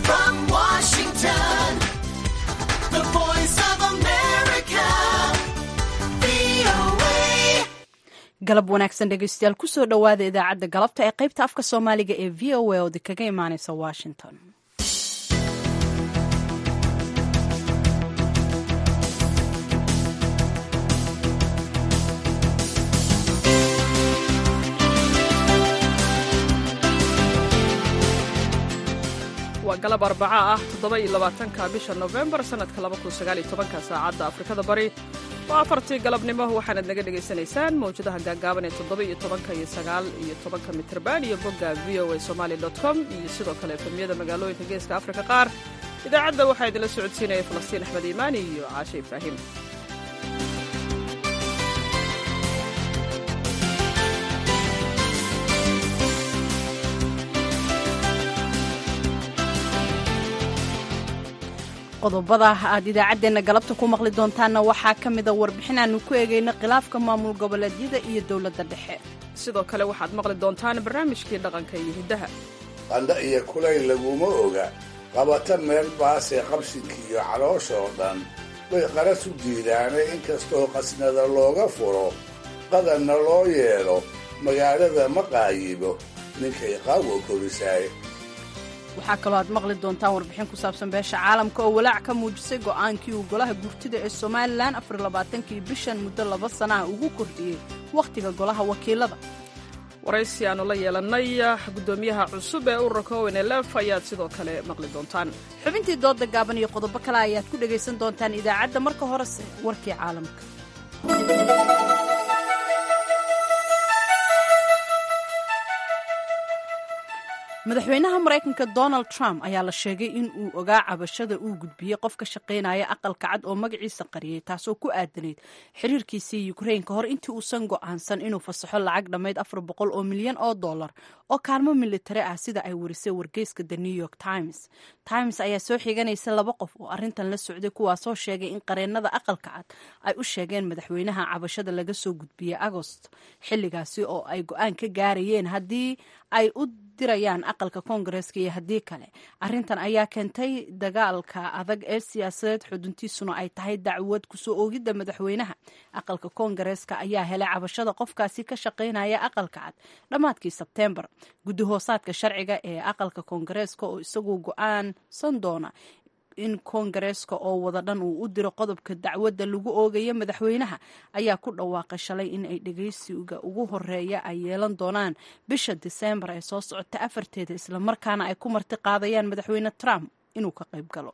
From Washington, the voice of America, VOA. galab wanaagsan dhegeystayaal kusoo dhowaada idaacadda galabta ee qaybta afka soomaaliga ee v o a oo kaga imaaneysa washington waa galab arbaca ah toddoba iyo labaatanka bisha nofembar sannadka laba kun sagaal iyo tobanka saacadda afrikada bari waa afartii galabnimo waxaanaad naga dhegaysanaysaan mawjadaha gaagaaban ee toddoba iyo tobanka iyo sagaal iyo tobanka mitrban iyo bogga v o a somali dot com iyo sidoo kale efemyada magaalooyinka geeska afrika qaar idaacadda waxaa idinla socodsiinaya falastiin axmed iimaani iyo caashe ibraahim qodobada aad idaacaddeenna galabta ku maqli doontaanna waxaa ka mida warbixin aanu ku eegayno khilaafka maamul goboleedyada iyo dowladda dhexe sidoo kale waxaad maqli doontaan barnaamijkii dhaqanka iyo hiddaha qandha iyo kulayl laguma oga qabata meel baasee qabsinka iyo caloosha oo dhan bay qaras u diidaane inkastoo qasnada looga furo qadanna loo yeelo magaalada ma qaayibo ninkay qaawo korisaaye waxaa kaloo aad maqli doontaan warbixin ku saabsan beesha caalamka oo walaac ka muujisay go'aankii uu golaha gurtida ee somalilan afarlabaatankii bishan muddo laba sanaha ugu kordhiyey wakhtiga golaha wakiilada waraysi aanu la yeelannay guddoomiyaha cusub ee ururka onlf ayaad sidoo kale maqli doontaan xubintii dooda gaaban iyo qodobo kale ayaad ku dhegaysan doontaan idaacadda marka horese warkii caalamka madaxweynaha maraykanka donald trump ayaa la sheegay in uu ogaa cabashada uu gudbiyey qof ka shaqaynaya aqalka cad oo magaciisa qariyey taasoo ku aadanayd xiriirkiisii ukrain ka hor intii uusan go'aansan inuu fasaxo lacag dhammayd afar boqol oo milyan oo dollar oo kaalmo militari ah sida ay warisay wargeyska the new york times times ayaa soo xiganaysa laba qof oo arrintan la socday kuwaasoo sheegay in qareennada aqalka cad ay u sheegeen madaxweynaha cabashada laga soo gudbiyey agost xilligaasi oo ay go-aan ka gaarayeen haddii ay u dirayaan aqalka koongareeska iyo haddii kale arrintan ayaa keentay dagaalka adag ee siyaasadeed xuduntiisuna ay tahay dacwad kusoo oogidda madaxweynaha aqalka koongareeska ayaa helay cabashada qofkaasi ka shaqaynaya aqalka cad dhammaadkii sebteembar guddi hoosaadka sharciga ee aqalka koongareeska oo isagu go-aansan doona in koongareeska oo wada dhan uu u diro qodobka dacwadda lagu oogayo madaxweynaha ayaa ku dhawaaqay shalay in ay dhegeysiga ugu horeeya ay yeelan doonaan bisha diseembar ee soo socota afarteeda islamarkaana ay ku marti qaadayaan madaxweyne trump inuu ka qayb galo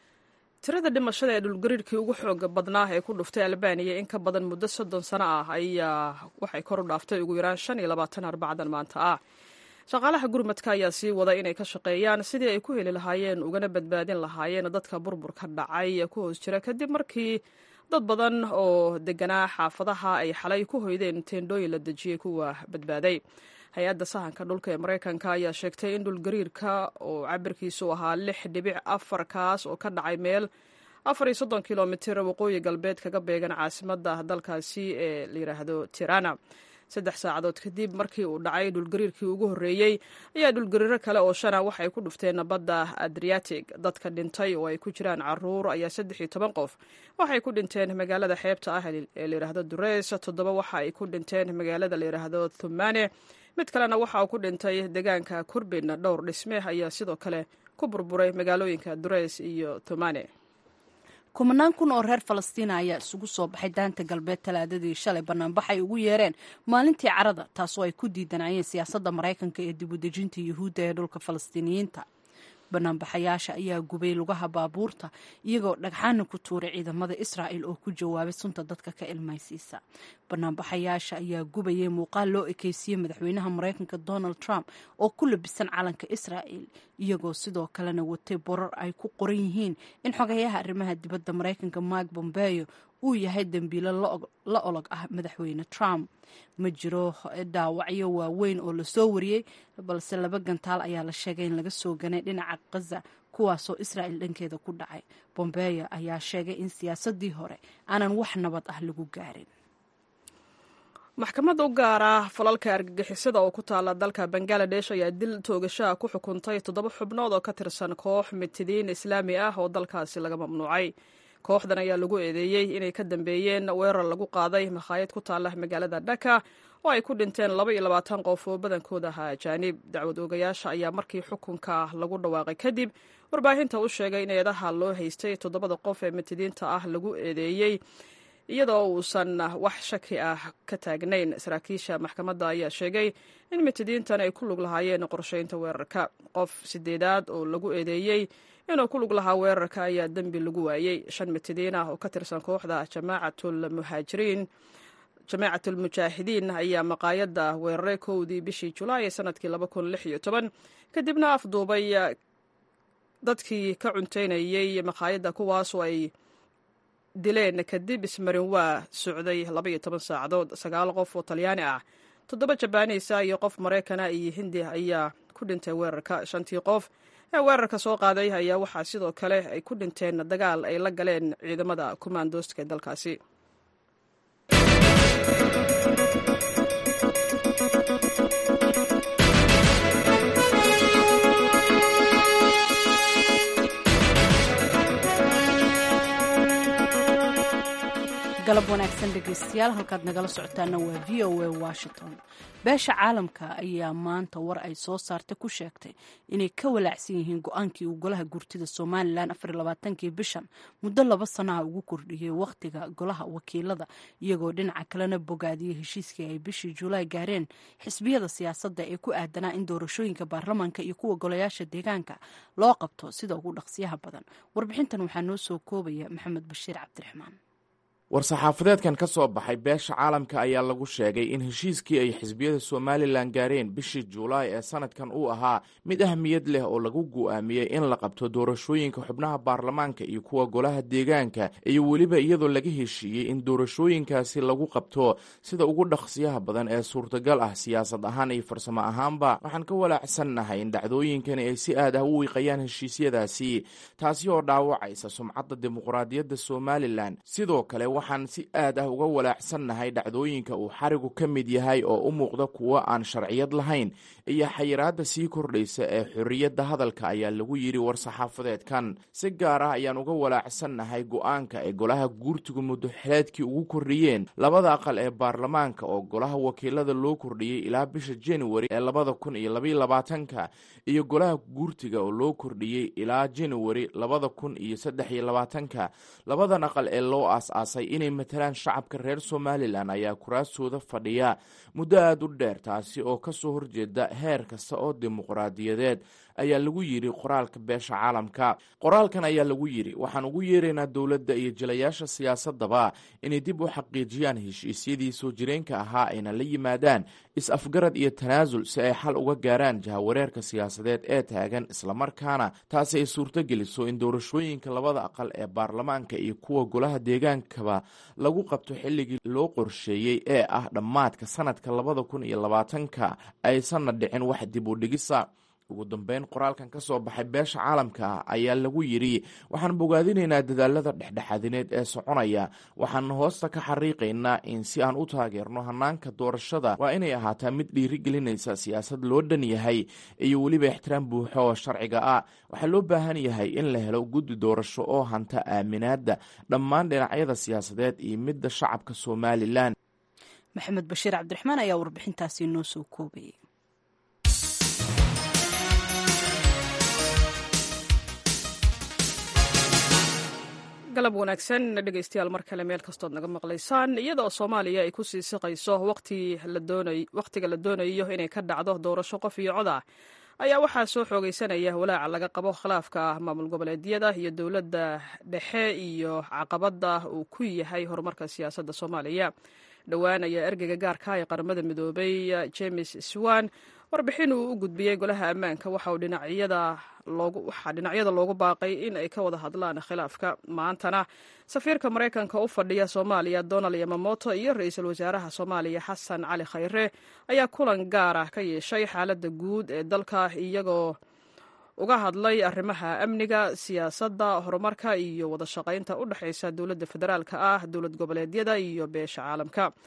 tirada dhimashada ee dhulgariirkii ugu xooga badnaa ee ku dhuftay albaniya in ka badan muddo soddon sano ah ayaa waxay kor u dhaaftay ugu yaraan shan iyo labaatan arbacdan maanta ah shaqaalaha gurmadka ayaa sii wada inay ka shaqeeyaan sidii ay ku heli lahaayeen ugana badbaadin lahaayeen dadka burburka dhacay ee ku hoos jira kadib markii dad badan oo deganaa xaafadaha ay xalay ku hoydeen teendhooyin la dejiyey kuwa badbaaday hay-adda sahanka dhulka ee maraykanka ayaa sheegtay in dhulgariirka oo cabirkiisu ahaa lix dhibic afar kaas oo ka dhacay meel afar iyo soddon kilomitir waqooyi galbeed kaga beegan caasimadda dalkaasi ee la yidhaahdo tirana saddex saacadood kadib markii uu dhacay dhulgariirkii ugu horreeyey ayaa dhulgariiro kale oo shana waxay ku dhufteen badda adriatic dadka dhintay oo ay ku jiraan caruur ayaa saddex iyo toban qof waxay ku dhinteen magaalada xeebta ah ee layidhaahdo dureys toddoba waxa ay ku dhinteen magaalada layidhaahdo thumane mid kalena waxa uu ku dhintay deegaanka kurbin dhowr dhisme ayaa sidoo kale ku burburay magaalooyinka dureys iyo thumane kumanaan kun oo reer falastiina ayaa isugu soo baxay daanta galbeed talaadadii shalay banaanbax ay ugu yeereen maalintii carada taasoo ay ku diidanayeen siyaasadda maraykanka ee dib u dejinta yuhuudda ee dhulka falastiiniyiinta banaanbaxayaasha ayaa gubay lugaha baabuurta iyagoo dhagxaana ku tuuray ciidamada israa'il oo ku jawaabay sunta dadka ka ilmaysiisa banaanbaxayaasha ayaa gubayay muuqaal loo ekeysiyey madaxweynaha maraykanka donald trump oo ku labisan calanka israa'il iyagoo sidoo kalena watay borar ay ku qoran yihiin in xogayaha arrimaha dibadda maraykanka mike bombeyo uu yahay dembiilo la olog ah madaxweyne trump ma jiro dhaawacyo waaweyn oo lasoo wariyey balse laba gantaal ayaa la sheegay in laga soo ganay dhinaca khaza kuwaasoo israa'il dhankeeda ku dhacay bombeyo ayaa sheegay in siyaasadii hore aanan wax nabad ah lagu gaarin maxkamad u gaara falalka argagixisada oo ku taala dalka bangaladesh ayaa dil toogashaha ku xukuntay toddoba xubnood oo ka tirsan koox mitidiin islaami ah oo dalkaasi laga mamnuucay kooxdan ayaa lagu eedeeyey inay ka dambeeyeen weerar lagu qaaday makhaayad ku taala magaalada dhaka oo ay ku dhinteen laba iyo labaatan qof oo badankooda ahaa ajaanib dacwad oogayaasha ayaa markii xukunka lagu dhawaaqay kadib warbaahinta u sheegay in eedaha loo haystay toddobada qof ee mitidiinta ah lagu eedeeyey iyadoo uusan wax shaki ah ka taagnayn saraakiisha maxkamadda ayaa sheegay in mitidiintan ay ku lug lahaayeen qorsheynta weerarka qof sideedaad oo lagu eedeeyey inuu ku lug lahaa weerarka ayaa dembi lagu waayey shan mitidiin ah oo ka tirsan kooxda jamaacatlmuhaajiriin jamaacatlmujaahidiin ayaa maqaayadda weeraray kowdii bishii julaay ee sanadkii laba kun lix iyo toban kadibna afduubay dadkii ka cunteynayey maqaayadda kuwaasoo ay dileen kadib ismarin waa socday laba iyo toban saacadood sagaal qof oo talyaani ah toddoba jabaaniisa iyo qof maraykana iyo hindi ayaa ku dhintay weerarka shantii qof ee weerarka soo qaaday ayaa waxaa sidoo kale ay ku dhinteen dagaal ay la galeen ciidamada kumaandooska ee dalkaasi galab wanaagsan dhegaystayaal halkaad nagala socotaana waa v o a washington beesha caalamka ayaa maanta war ay soo saartay ku sheegtay inay ka walaacsan yihiin go-aankii uu golaha gurtida somalilan afarlabaatankii bishan muddo laba sanaha ugu kordhiyey wakhtiga golaha wakiilada iyagoo dhinaca kalena bogaadiyey heshiiskii ay bishii julaay gaareen xisbiyada siyaasadda ee ku aadanaa in doorashooyinka baarlamaanka iyo kuwa golayaasha deegaanka loo qabto sida ugu dhaqsiyaha badan warbixintan waxaa noo soo koobaya maxamed bashiir cabdiraxmaan war-saxaafadeedkan ka soo baxay beesha caalamka ayaa lagu sheegay in heshiiskii ay xisbiyada somalilan gaareen bishii juulaay ee sanadkan uu ahaa mid ahmiyad leh oo lagu go'aamiyey in la qabto doorashooyinka xubnaha baarlamaanka iyo kuwa golaha deegaanka iyo weliba iyadoo laga heshiiyey in doorashooyinkaasi lagu qabto sida ugu dhaqsiyaha badan ee suurtagal ah siyaasad ahaan iyo farsamo ahaanba waxaan ka walaacsannahay in dhacdooyinkani ay si aad ah u wiiqayaan heshiisyadaasi taasi oo dhaawacaysa sumcadda dimuqraadiyadda somalilan sidoo kale waxaan si aad ah uga walaacsannahay dhacdooyinka uu xarigu ka mid yahay oo u muuqda kuwo aan sharciyad lahayn iyo xayiraadda sii kordhaysa ee xorriyadda hadalka ayaa lagu yidhi war-saxaafadeedkan si gaar ah ayaan uga walaacsannahay go-aanka ay golaha guurtigu muddoxileedkii ugu kordhiyeen labada aqal ee baarlamaanka oo golaha wakiilada loo kordhiyey ilaa bisha januari ee labada kun iyo labaiyo labaatanka iyo golaha guurtiga oo loo kordhiyey ilaa januari labada kun iyo saddex iyo labaatanka labadan aqal ee loo aas-aasay inay matalaan shacabka reer somalilan ayaa kuraastooda fadhiya muddo aada u dheer taasi oo ka soo horjeeda heer kasta oo dimuqraadiyadeed ayaa lagu yidhi qoraalka beesha caalamka qoraalkan ayaa lagu yidhi waxaan ugu yeeraynaa dowladda iyo jilayaasha siyaasadaba inay dib u xaqiijiyaan heshiisyadii soo jireenka ahaa ayna la yimaadaan is-afgarad iyo tanaasul si ay xal uga gaaraan jahawareerka siyaasadeed ee taagan islamarkaana taasi ay suurto geliso in doorashooyinka labada aqal ee baarlamaanka iyo kuwa golaha deegaankaba lagu qabto xilligii loo qorsheeyey ee ah dhammaadka sanadka labada kun iyo labaatanka aysanna dhicin wax dib u dhigisa ugu dambeyn qoraalkan ka soo baxay beesha caalamka ah ayaa lagu yidhi waxaan bogaadinaynaa dadaalada dhexdhexaadineed ee soconaya waxaan hoosta ka xariiqaynaa in si aan u taageerno hanaanka doorashada waa inay ahaataa mid dhiirigelinaysa siyaasad loo dhan yahay iyo weliba ixtiraam buuxo oo sharciga ah waxaa loo baahan yahay in la helo guddi doorasho oo hanta aaminaadda dhammaan dhinacyada siyaasadeed iyo midda shacabka somalilan maxamed bashiir cabdiraxmaan ayaa warbixintaasi noo soo koobayay galab wanaagsan dhegaystayaal mar kale meel kastood naga maqlaysaan iyadoo soomaaliya ay ku sii siqayso wakhtiga la doonayo inay ka dhacdo doorasho qof iyo cod ah ayaa waxaa soo xoogaysanaya walaaca laga qabo khilaafka maamul goboleedyada iyo dowladda dhexe iyo caqabada uu ku yahay horumarka siyaasadda soomaaliya dhowaan ayaa ergeyga gaarka ee qaramada midoobay james swan warbixin uu u gudbiyey golaha ammaanka waxa uu waxaa dhinacyada loogu baaqay in ay ka wada hadlaan khilaafka maantana safiirka maraykanka u fadhiya soomaaliya donald yamamoto iyo ra-iisul wasaaraha soomaaliya xasan cali khayre ayaa kulan gaar ah ka yeeshay xaaladda guud ee dalka iyagoo uga hadlay arrimaha amniga siyaasadda horumarka iyo wada shaqaynta u dhexaysa dowladda federaalka ah dowlad goboleedyada iyo beesha caalamka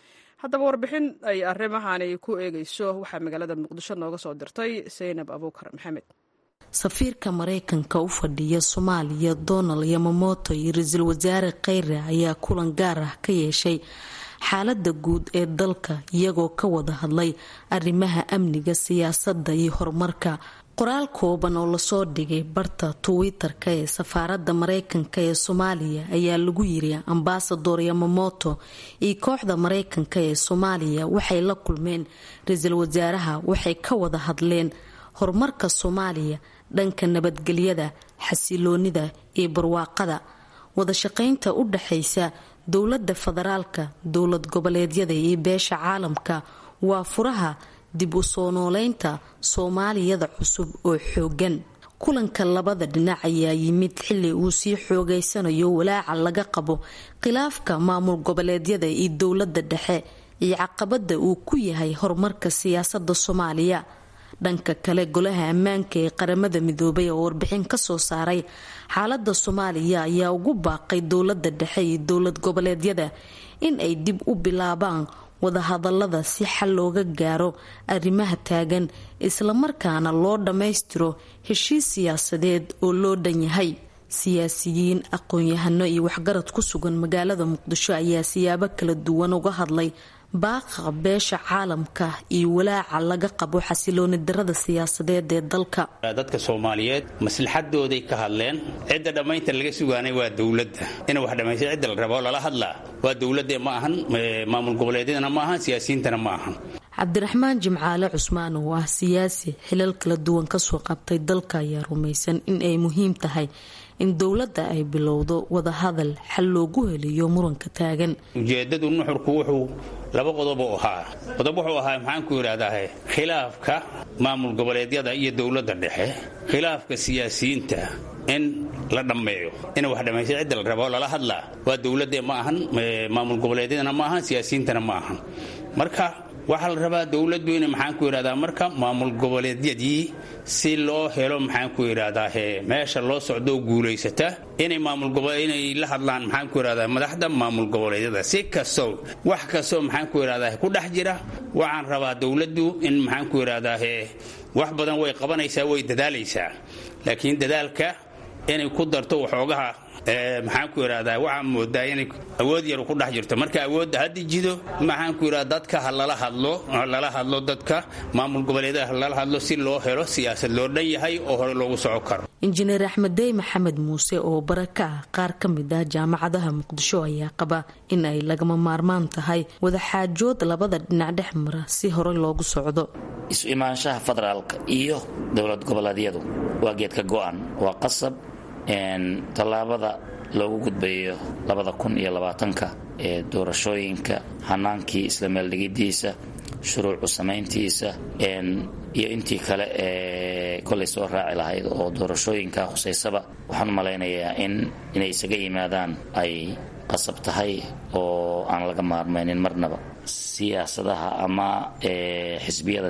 haddaba warbixin ay arrimahani ku eegayso waxaa magaalada muqdisho nooga soo dirtay saynab abuukar maxamed safiirka maraykanka u fadhiya soomaaliya donald yamamoto iyo ra-iisul wasaare kheyre ayaa kulan gaar ah ka yeeshay xaalada guud ee dalka iyagoo ka wada hadlay arrimaha amniga siyaasadda iyo horumarka qoraal kooban oo lasoo dhigay barta twitter-ka ee safaaradda maraykanka ee soomaaliya ayaa lagu yiri ambasador yamamoto iyo kooxda maraykanka ee soomaaliya waxay la kulmeen ra-iisul wasaaraha waxay ka wada hadleen horumarka soomaaliya dhanka nabadgelyada xasiloonida iyo barwaaqada wadashaqeynta u dhaxaysa dowladda federaalka dowlad goboleedyada iyo beesha caalamka waa furaha dib u soo nooleynta soomaaliyada cusub oo xoogan kulanka labada dhinac ayaa yimid xili uu sii xoogeysanayo walaaca laga qabo khilaafka maamul goboleedyada iyo dowladda dhexe iyo caqabada uu ku yahay horumarka siyaasada soomaaliya dhanka kale golaha ammaanka ee qaramada midoobay oo warbixin kasoo saaray xaalada soomaaliya ayaa ugu baaqay dowlada dhexe iyo dowlad goboleedyada in ay dib u bilaabaan wadahadalada si xal looga gaaro arrimaha taagan islamarkaana loo dhammaystiro heshiis siyaasadeed oo loo dhan yahay siyaasiyiin aqoon-yahano iyo waxgarad ku sugan magaalada muqdisho ayaa siyaabo kala duwan uga hadlay baaqa beesha caalamka iyo walaaca laga qabo xasilooni darada siyaasadeed ee dalka dadka soomaaliyeed maslaxadooday ka hadleen cidda dhammaynta laga sugaanay waa dowladda ina wax dhammaysta cidda la rabo lala hadlaa waa dowladde ma ahan maamul goboleedyadana ma ahan siyaasiyiintana ma ahan cabdiraxmaan jimcaale cusmaan oo ah siyaasi xilal kala duwan kasoo qabtay dalka ayaa rumaysan in ay muhiim tahay in dowladda ay bilowdo wadahadal xal loogu heliyo muranka taagan ujeedadu nuxurku wuxuu laba qodob u ahaa qodob wuxuu ahaa maxaan ku yidhaahdaa khilaafka maamul goboleedyada iyo dowladda dhexe khilaafka siyaasiyiinta in la dhammeeyo ina wax dhammaysta cidda la rabo lala hadlaa waa dowladde ma ahan maamul goboleedyadana ma ahan siyaasiyiintana ma ahan marka waxaa la rabaa dowladdu ina maxaan ku yidhahdaa marka maamul goboleedyadii si loo helo maxaan ku yidhahdaa meesha loo socdoo guulaysata inay maamulinay la hadlaan maxaan ku yidhahdaa madaxda maamul goboleedyada si kastoo wax kastoo maxaan ku yidhahdaa ku dhex jira waxaan rabaa dowladdu in maxaan ku yidhahdaa wax badan way qabanaysaa way dadaalaysaa laakiin dadaalka inay ku darto waxoogaha maxaan ku yidhahdaa waxaa moodaa inay awood yar ku dhex jirto marka awoodda haddi jido maxaan ku yidhahda dadka ha lala hadlo lala hadlo dadka maamul goboleedaha ha lala hadlo si loo helo siyaasad loo dhan yahay oo hore loogu soco karo injineer axmed dey maxamed muuse oo bara ka ah qaar ka mid ah jaamacadaha muqdisho ayaa qaba in ay lagama maarmaan tahay wadaxaajood labada dhinac dhex mara si hore loogu socdo isu imaanshaha federaalka iyo dowlad goboleedyadu waa geedka go-an waa qasab tallaabada loogu gudbayo labada kun iyo labaatanka ee doorashooyinka hanaankii isla meeldhigidiisa shuruucu samayntiisa iyo intii kale ee kolay soo raaci lahayd oo doorashooyinka khusaysaba waxaan u malaynayaa in inay isaga yimaadaan ay qasab tahay oo aan laga maarmaynin marnaba siyaasadaha ama xisbiyada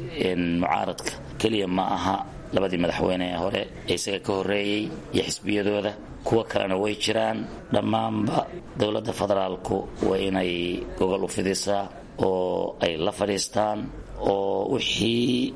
mucaaradka keliya ma aha labadii madaxweyne ee hore ee isaga ka horreeyey iyo xisbiyadooda kuwo kalena way jiraan dhammaanba dowladda federaalku waa inay gogol u fidisaa oo ay la fadhiistaan oo wixii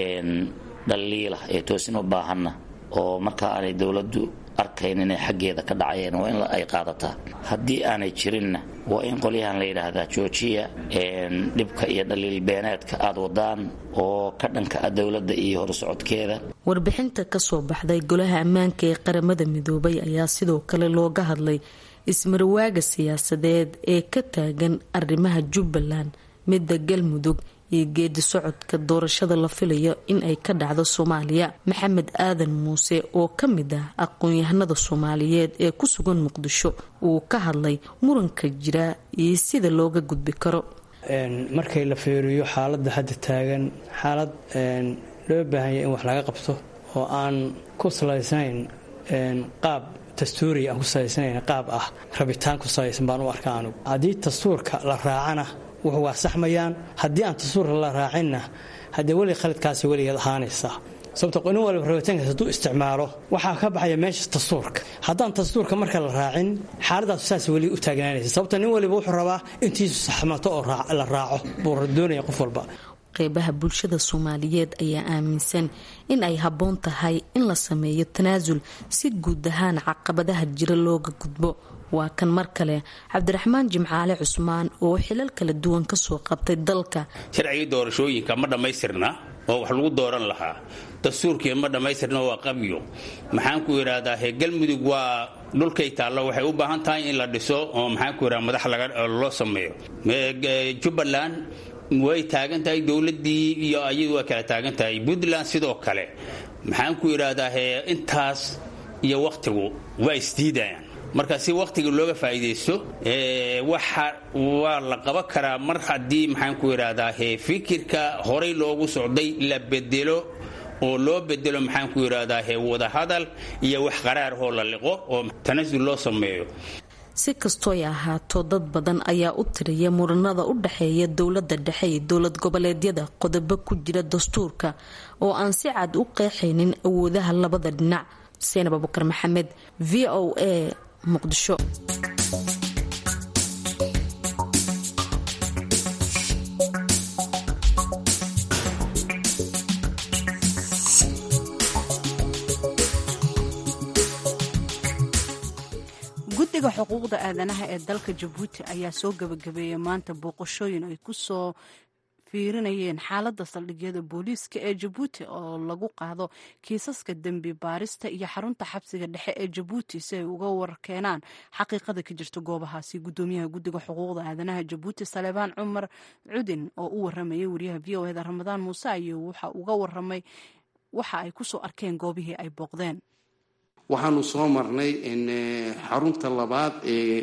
dhaliila ee toosin u baahanna oo markaa aanay dowladdu arkayn inay xaggeeda ka dhacayeen waa in ay qaadataa haddii aanay jirinna waa in qolyahan la yidhaahdaa joojiya dhibka iyo dhaliil beeneedka aad wadaan oo ka dhanka ah dowladda iyo horusocodkeeda warbixinta kasoo baxday golaha ammaanka ee qaramada midoobay ayaa sidoo kale looga hadlay ismarwaaga siyaasadeed ee ka taagan arrimaha jubbaland midda galmudug iyo geedi socodka doorashada la filayo in ay ka dhacdo soomaaliya maxamed aadan muuse oo ka mid ah aqoon-yahanada soomaaliyeed ee ku sugan muqdisho uu ka hadlay muranka jira iyo sida looga gudbi karo markay la feeriyo xaaladda hadda taagan xaalad loo baahanya in wax laga qabto oo aan ku salaysnayn qaab dastuuri aan ku salaysnayn qaab ah rabitaan ku salaysan baan u arkaa anugu haddii dastuurka la raacana wuxuu waa saxmayaan haddii aan dastuurka la raacinna haddee weli khaladkaasi weligeed ahaanaysaa sababto nin walba rabitaankaas hadduu isticmaalo waxaa ka baxaya meesha dastuurka haddaan dastuurka marka la raacin xaaladaas saas weli u taagnaanaysa sababto nin waliba wuxuu rabaa intiisu saxmato oo la raaco buu doonaya qof walba qeybaha bulshada soomaaliyeed ayaa aaminsan in ay habboon tahay in la sameeyo tanaasul si guud ahaan caqabadaha jira looga gudbo waa kan mar kale cabdiraxmaan jimcaale cusmaan oo xilal kala duwan kasoo qabtay dalka sharcigii doorashooyinka ma dhammaystirna oo wax lagu dooran lahaa dastuurkii ma dhammaystirna waa qabyo maxaan ku idhaahdaa he galmudug waa dhulkay taallo waxay u baahan tahay in la dhiso oo maxaan ku idhaha madax loo sameeyo jubbaland way taagan tahay dowladdii iyo ayadu waa kala taagan tahay puntland sidoo kale maxaan ku idhaahdaa he intaas iyo wakhtigu waa isdiidayaan marka si wakhtiga looga faa'iidaysto waxa waa la qaban karaa mar haddii maxaan ku idhaahdaa he fikirka horay loogu socday la bedelo oo loo bedelo maxaan ku idhaahdaa he wadahadal iyo wax qaraarhoo la liqo oo tanasul loo sameeyo si kastooy ahaato dad badan ayaa u tiriya muranada u dhexeeya dowlada dhexe iyo dowlad goboleedyada qodobo ku jira dastuurka oo aan si cad u qeexaynin awoodaha labada dhinac seenab abukar maxamed v o a muqdisho guddiga xuquuqda aadanaha ee dalka jabuuti ayaa soo gabagabeeyay maanta booqashooyin ay ku soo fiirinayeen xaaladda saldhigyada booliiska ee jabuuti oo lagu qaado kiisaska dembi baarista iyo xarunta xabsiga dhexe ee jabuuti si ay uga warkeenaan xaqiiqada ka jirta goobahaasi gudoomiyaha guddiga xuquuqda aadanaha jabuuti saleebaan cumar cudin oo u waramayay wariyaha v o eda ramadaan muuse ayuu waxa uga waramay waxa ay kusoo arkeen goobihii ay booqdeen waxaanu soo marnay xarunta labaad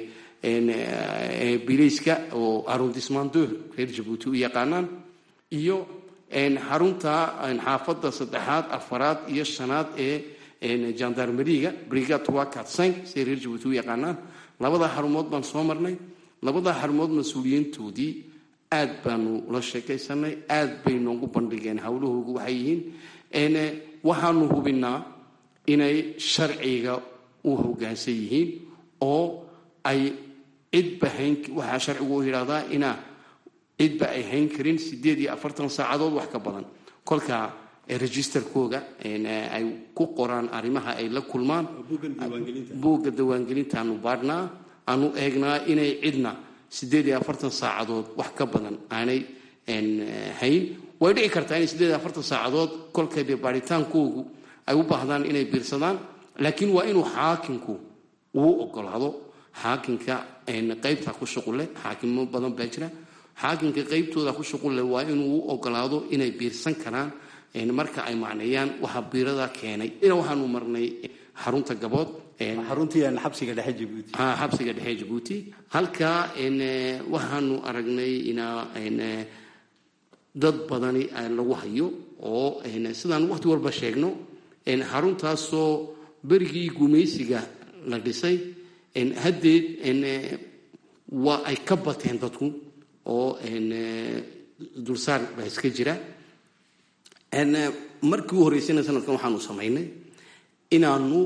ee bilayska oo arrondismando reer jabuuti u yaqaanaan iyo xarunta xaafadda saddexaad afaraad iyo shanaad ee jandarmeriga brigad wakatsank siay reer jabuuti u yaqaanaan labadaa xarumood baan soo marnay labadaa xarumood mas-uuliyiintoodii aad baanu la sheekaysanay aad bay noogu bandhigeen howlahoogu waxay yihiin waxaanu hubinaa inay sharciga u hoggaansan yihiin oo ay cidba hayn waxaa sharcigu u yidhahdaa inaa cidba ay hayn karin siddeed iyo afartan saacadood wax ka badan kolka registerkooga ay ku qoraan arrimaha ay la kulmaan buugga dawaangelinta aanu baadhnaa aanu eegnaa inay cidna siddeed iyo afartan saacadood wax ka badan aanay hayn way dhici kartaa inay siddeed iyo afartan saacadood kolka dee baaritaankoogu ay u baahdaan inay biirsadaan laakiin waa inuu xaakinku uu ogolaado xaakinka qaybta ku shuqulle xaakimo badan baa jira xaakinka qaybtooda ku shuqulle waa inuu u ogolaado inay biirsan karaan marka ay macneeyaan waxa biirada keenay ina waxaanu marnay xarunta gabood xabsiga dhexe jabuuti xabsiga dhexe jabuuti halkaa waxaanu aragnay inaa dad badani lagu hayo oo sidaan waqti walba sheegno xaruntaasoo berigii gumaysiga la dhisay haddeed waa ay ka bateen dadku oo dulsaar baa iska jira markii u horreysayna sanadkan waxaanu samaynay inaanu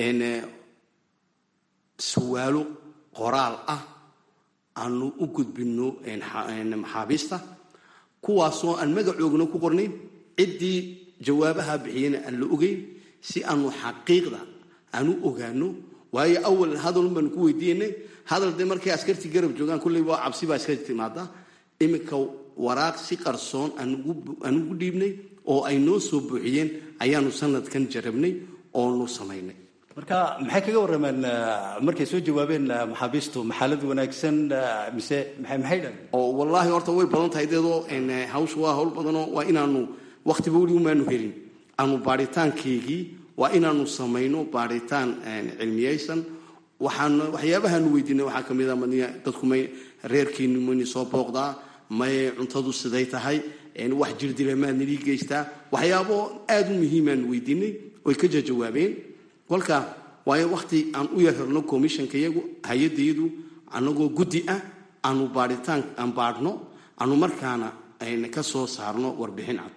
suwaalo qoraal ah aanu u gudbinno maxaabiista kuwaasoo aan magacoogna ku qornayn ciddii jawaabaha bixiyana aan la ogeyn si aanu xaqiiqda aan u ogaano waayo awal hadalun baanu ku weydiinay hadal dee markay askartii garab joogaan kulley waa cabsi baa iska timaada iminka waraaq si qarsoon aan ugu dhiibnay oo ay noo soo buuxiyeen ayaanu sanadkan jarabnay oonu samaynay marka maxay kaga warrameen markay soo jawaabeen maxaabiistu maxaalad wanaagsan mise maxay dhahen oo wallaahi horta way badan tahay deedoo hawsha waa hawl badanoo waa inaanu wakhtiba weli umaanu helin aanu baaritaankeygii waa inaanu samayno baaritaan cilmiyaysan waxaan waxyaabahaanu weydiinay waxaa ka mid a madiya dadku may reerkiinu mayni soo booqdaa may cuntadu siday tahay wax jirdila maad nidii geystaa waxyaabo aada u muhiimaanu weydiinay oy ka jajawaabeen kolka waayo wakhti aan u yararno commissionka iyagu hay-addayadu annagoo guddi ah aanu baaritaan aan baadhno aanu markaana ka soo saarno warbixin cad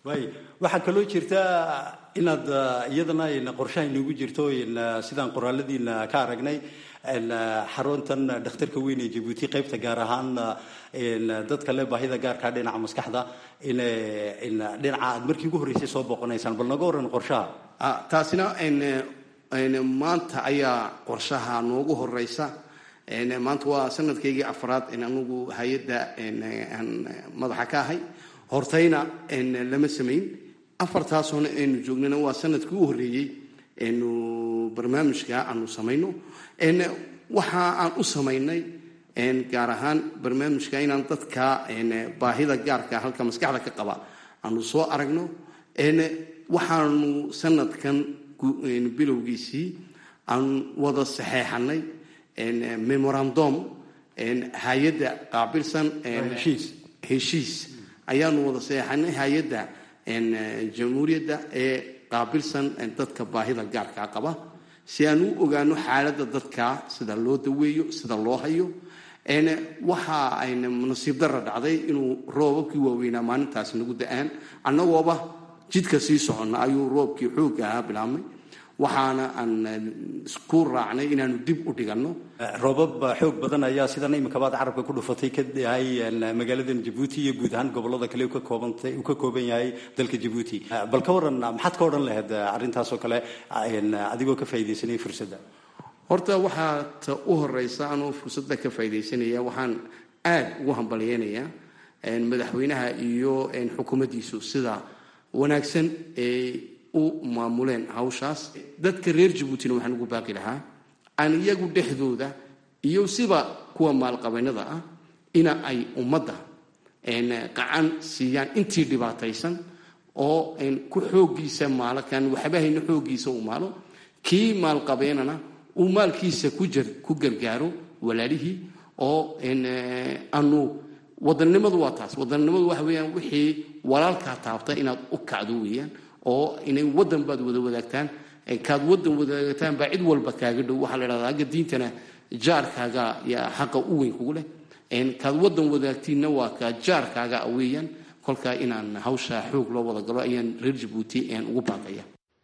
waay waxaa kaloo jirta inaad uh, iyadana in qorshaha inoogu jirto in uh, sidaan qoraaladiina ka aragnay in uh, xaruntan dhakhtarka weyn ee jabuuti qaybta gaar ahaan uh, in dadka le baahida gaarka dhinaca maskaxda in in dhinaca aad markii ugu horreysay soo booqanaysaan bal naga waran qorshaha Ah, taasina een, een, maanta ayaa qorshaha noogu horeysa Een, maanta waa sanadkaygii afraad in anugu hay-adda een, aan madaxa ka ahay hortayna een, lama samayn afartaasoona aynu joognana waa sanadkii u horreeyey aynu barnaamijka aanu samayno Een, waxa aan u samaynay een, gaar ahaan barnaamijka inaan dadka een, baahida gaarka halka maskaxda ka qaba aanu soo aragno Een, waxaanu sanadkan gu- een, bilowgiisii aan wada saxeexanay een, memorandum een, hay-adda qaabilsan een, heshiis. heshiis ayaanu wada saxeexanay hay-adda een, jamhuuriyadda ee qaabilsan een, dadka baahida gaarka qaba si aan u ogaano xaaladda dadka sida loo daweeyo sida loo hayo Een, waxa ayna nasiib darra dhacday inuu roobabkii waaweynaa maalintaas nagu da-aan annagooba jidka sii soconna ayuu roobkii xoog ahaa bilaabmay waxaana aan eh, isku raacnay inaanu dib u dhiganno roobab xoog badan ayaa sidan imikabaad carabka ku dhufatay ka yahay magaaladan jabuuti iyo guud ahaan gobolada kale uu ka koobantay uu ka kooban yahay dalka jabuuti bal ka waran maxaad ka odhan lahayd arrintaas oo kale een, adigoo ka faa'iidaysanaya fursadda horta waxaa ta u horeysa anoo fursadda ka faaidaysanaya waxaan aad ugu hambalyeynayaa een, madaxweynaha iyo een, xukuumaddiisu sida wanaagsan ay u maamuleen hawshaas dadka reer jabuutina waxaan ugu baaqi lahaa aan iyagu dhexdooda iyo siba kuwa maalqabeennada ah ina ay ummadda een, qacan siiyaan intii dhibaataysan oo een, ku xooggiisa maalo kan waxba hayna xooggiisa u maalo kii maalqabeenana uu maalkiisa ku jar ku gargaaro walaalihii oo een, eh, aanu wadannimadu waa taas wadannimadu waxa weeyaan wixii walaalkaa taabta inaad u kacdo weeyaan oo inay waddan baad wada wadaagtaan Eh, kaad waddan wadaagtaan baa cid walba kaaga dhow waxaa la idhahdaa agga diintana jaarkaaga yaa xaqa u weyn kugu leh Een, kaad waddan wadaagtiinna waa kaa jaarkaaga ah weeyaan kolkaa inaan hawshaa xoog loo wada galo ayaan reer jabuuti een, ugu baaqaya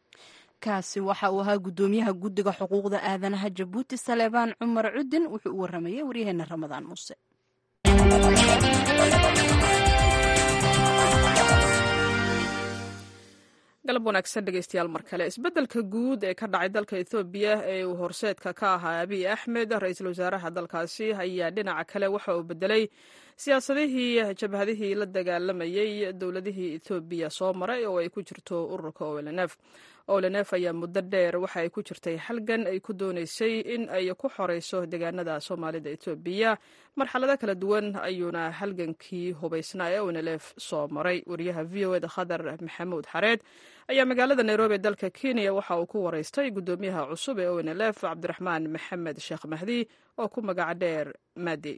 kaasi waxa uu ahaa gudoomiyaha guddiga xuquuqda aadanaha jabuuti saleebaan cumar cudin wuxuu u waramayay waryaheena ramadaan muuse galab wanaagsan dhegeystayaal mar kale isbeddelka guud ee ka dhacay dalka ethoobiya ee uu horseedka ka ahaa abiy axmed ra-iisul wasaaraha dalkaasi ayaa dhinaca kale waxa uu bedelay siyaasadihii jabhadihii la dagaalamayey dowladihii ethoobiya soo maray oo ay ku jirto ururka olnf olnf ayaa muddo dheer waxa ay ku jirtay halgan ay ku dooneysay in ay ku xoreyso deegaanada soomaalida ethoobiya marxalado kala duwan ayuuna halgankii hubaysnaa ee onlf soo maray wariyaha v o eda khadar maxamuud xareed ayaa magaalada nairobi ee dalka kenya waxa uu ku wareystay gudoomiyaha cusub ee onlf cabdiraxmaan maxamed sheekh mahdi oo ku magaca dheer madi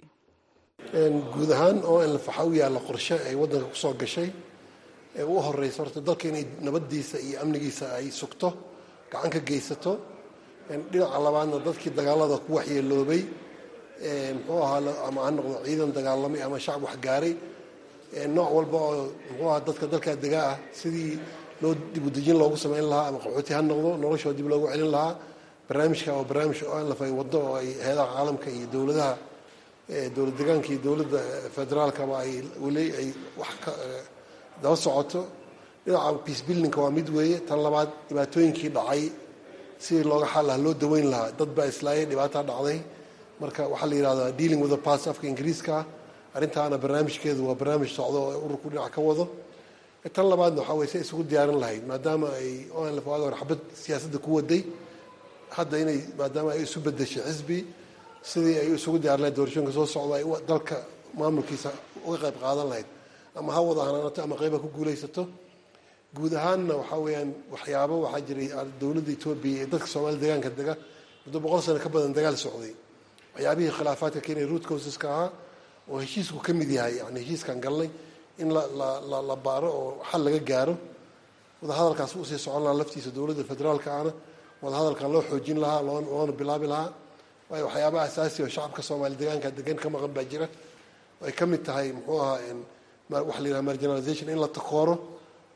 guud ahaan oo in la faxa u yaalla qorshe ay waddanka ku soo gashay ee u horeysa horta dalka inay nabaddiisa iyo amnigiisa ay sugto gacan ka geysato dhinaca labaadna dadkii dagaalada ku waxyeeloobay muxuu ahaa ama ha noqdo ciidan dagaalamay ama shacab waxgaaray nooc walba oo muxuu ahaa dadka dalkaa degaa ah sidii loo dibudejin loogu samayn lahaa ama qaxooti ha noqdo noloshoo dib loogu celin lahaa barnaamijka oo barnaamij onlf ay waddo oo ay heedaha caalamka iyo dowladaha dowlad degaanka iyo dowladda federaalkaba ay weli ay wax ka daba socoto dhinaca peace buildingka waa mid weeye tan labaad dhibaatooyinkii dhacay sidii looga xal lahaa loo daweyn lahaa dad baa islaayay dhibaataa dhacday marka waxaa la yidhahdaa dealing with the past afka ingiriiska ah arrintaana barnaamijkeedu waa barnaamij socdo oo ururku dhinac ka wado tan labaadna waxaa weye say isugu diyaarin lahayd maadaama ay onlf waagi hore xabad siyaasadda ku waday hadda inay maadaama ay isu bedeshay xisbi sidii ay isugu diyaarin lahayd doorashooyinka soo socda ay dalka maamulkiisa uga qayb qaadan lahayd ama ha wada hanaanato ama qayba ku guulaysato guud ahaanna waxaa weeyaan waxyaabo waxaa jiray dowladda etoobiya ee dadka soomaalida deegaanka dega muddo boqol sano ka badan dagaal socday waxyaabihii khilaafaadka keenaya root causeska ahaa oo heshiisku ka mid yahay yani heshiiskan galnay in la la baaro oo xal laga gaaro wadahadalkaas usii socon lahaa laftiisa dowladda federaalka ahna wadahadalkan loo xoojin lahaa loona bilaabi lahaa waayo waxyaabaha asaasi oo shacabka soomaali deegaanka degan ka maqan baa jira ay ka mid tahay muxuu ahaa waxa la yidhaha marginalization in la takooro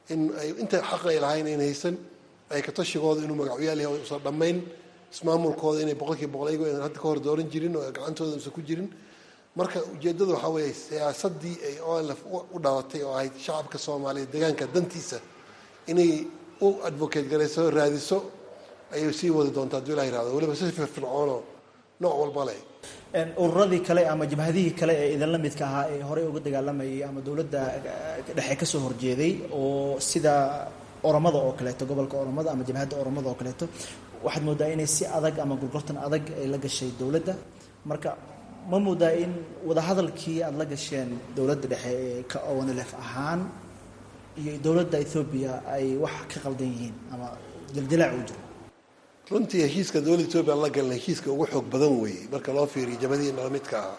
in ay inta xaq ay lahayn ayn haysan ay ka tashigooda inuu magacyaal yahay usan dhammayn ismaamulkooda inay boqolkiiba boqol ayago aynan hadda ka hor dooran jirin oo gacantooda usan ku jirin marka ujeeddadu waxaa weeye siyaasaddii ay olf u dhalatay oo ahayd shacabka soomaaliyeed deegaanka dantiisa inay u advocate garayso raadiso ayay sii wadi doontaa hadduu ilah yirahdo weliba si firfircoonoo nooc walba leh ururadii kale ama jabhadihii kale ee idinla midka ahaa ee horey uga dagaalamayay ama dowladda dhexe kasoo horjeeday oo sida oromada oo kaleeto gobolka oromada ama jabhadda oromada oo kaleeto waxaad moodaa inay si adag ama gurgurtan adag ay la gashay dowladda marka ma moodaa in wadahadalkii aada la gasheen dowladda dhexe ee ka onlf ahaan iyo dowladda ethoobiya ay wax ka qaldan yihiin ama dildilaac uu jiro runtii heshiiska dowladda etoobiya aan la galna heshiiska ugu xoog badan weeye marka loo fiiriyo jabhadihii nala midka ahaa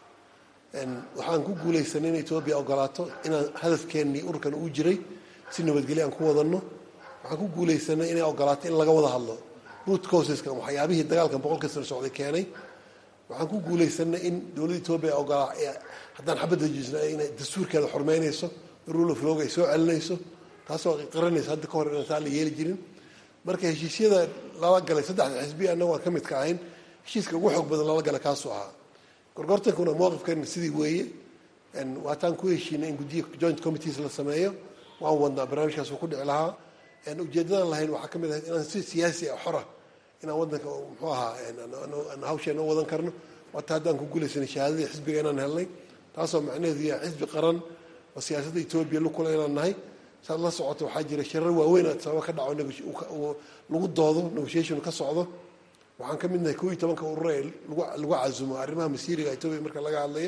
waxaan ku guulaysanay in etoobiya ogolaato inaan hadafkeennii ururkan uu jiray si nabadgelyo aan ku wadanno waxaan ku guulaysanay inay ogolaato in laga wada hadlo root causeska waxyaabihii dagaalkan boqolka sano socday keenay waxaan ku guulaysanay in dowladda etoobiya ogolaa haddaan xabadda jisna inay dastuurkeeda xurmeynayso rule of log ay soo celinayso taasoo qiranaysa hadda ka hor inaan taa la yeeli jirin marka heshiisyada lala galay saddexda xisbiya annagu aan ka mid ka ahayn heshiiska ugu xoog badan lala gala kaasuu ahaa gorgortankuna mowqifkeena sidii weeye waataan ku heshiinay in guddiya joint committees la sameeyo waan wadnaa barnaamijkaas uu ku dhici lahaa ujeeddadaan lahayn waxaa ka mid ahayd inaan si siyaasi ah xora inaan waddanka muxuu ahaa hawsheena u wadan karno waata haddaan ku guulaysanay shahaadadii xisbiga inaan helnay taasoo macnaheedu yahay xisbi qaran oo siyaasadda etoobiya lukula inaan nahay saad la socoto waxaa jira shirar waaweyn aad sababa ka dhaco lagu doodo negotiation ka socdo waxaan ka mid nahay koo iyo tobanka urur ee lagu casumo arrimaha masiiriga etoobiya marka laga hadlayo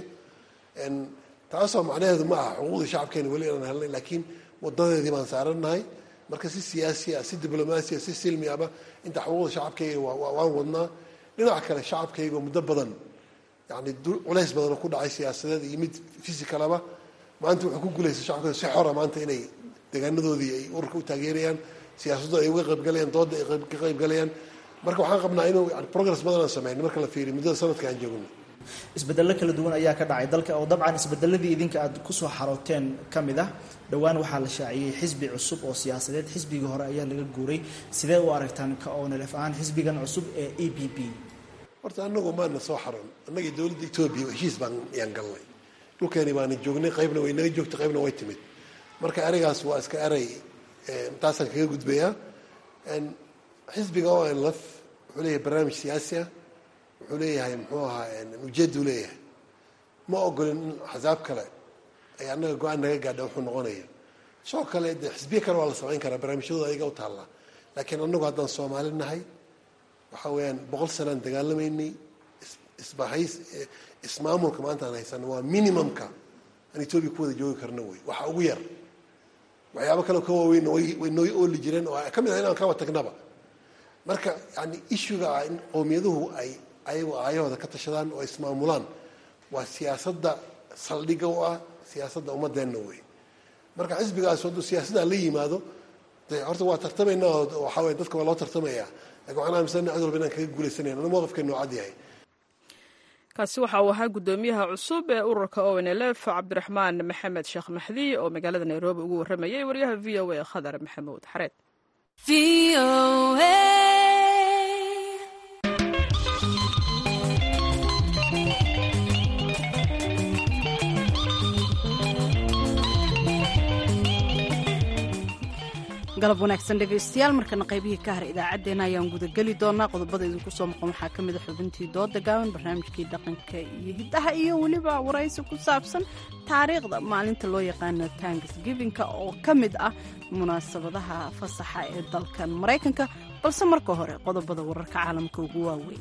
taasoo macnaheedu ma aha xuquuqdii shacabkeena weli inaan helnay laakiin wadadeedii baan saarannahay marka si siyaasi ah si diblomaasiya si silmi ahba inta xuquuqda shacabkayga waan wadnaa dhinaca kale shacabkayga muddo badan yani culays badanoo ku dhacay siyaasadeed iyo mid physicalaba maanta wuxuu ku guulaystay shacabka si xora maanta inay deegaanadoodii ay ururka u taageerayaan siyaasaddu ay uga qaybgalayaan dooda ay ka qaybgalayaan marka waxaan qabnaa inuu yani progress badan aan sameyn marka la fiiriyo muddada sanadka aan joogno isbedello kala duwan ayaa ka dhacay dalka oo dabcan isbedeladii idinka aad kusoo xarooteen ka mid ah dhowaan waxaa la shaaciyey xisbi cusub oo siyaasadeed xisbigii hore ayaa laga guuray sidee u aragtaan ka onlf ahaan xisbigan cusub ee e b b horta anagu maana soo xaroon annagii dowladda etoobiya heshiis baan yaan galnay dhulkeeni baana joognay qaybna way naga joogtay qaybna way timid marka ereygaas waa iska erey taasaan kaga gudbayaa xisbiga onlf wuxuu leeyahay barnaamij siyaasi ah wuxuu leeyahay muxuu ahaa ujeedu leeyahay ma ogolin in axsaab kale ay annaga go-aan naga gaadha wuxuu noqonaya soo kale de xisbiya kale waa la samayn karaa barnaamijyadooda ayaga u taallaa laakiin annagu haddaan soomaali nahay waxa weeyaan boqol sanaan dagaalamaynay isbahays ismaamulka maanta aan haysano waa minimumka aan etoobiya ku wada joogi karno wey waxa ugu yar waxyaabo kale ka waaweynna way noo ooli jireen oo ka mid ah inaan kaba tagnaba marka yani issuga ah in qowmiyaduhu ay ayagu aayahooda ka tashadaan oo ismaamulaan waa siyaasadda saldhigga u ah siyaasadda ummadeenna wey marka xisbigaas hadduu siyaasadda la yimaado de horta waa tartamaynaa oo waxaa weye dadka waa loo tartamayaa lakin waxaan aaminsanay cid walba inaan kaga guulaysanayna ana mowqifkeenu cad yahay kaasi waxa uu ahaa guddoomiyaha cusub ee ururka o n l f cabdiraxmaan maxamed sheekh maxdi oo magaalada nairobi ugu warramayay wariyaha v o a khadar maxamuud xareed galab wanaagsan dhegaystayaal markana qaybihii ka hara idaacaddeenna ayaan gudageli doonaa qodobada idinku soo maqan waxaa ka mid a xubintii dooda gaaban barnaamijkii dhaqanka iyo hiddaha iyo weliba waraysi ku saabsan taariikhda maalinta loo yaqaano tanksgivinka oo ka mid ah munaasabadaha fasaxa ee dalkan maraykanka balse marka hore qodobada wararka caalamka ugu waaweyn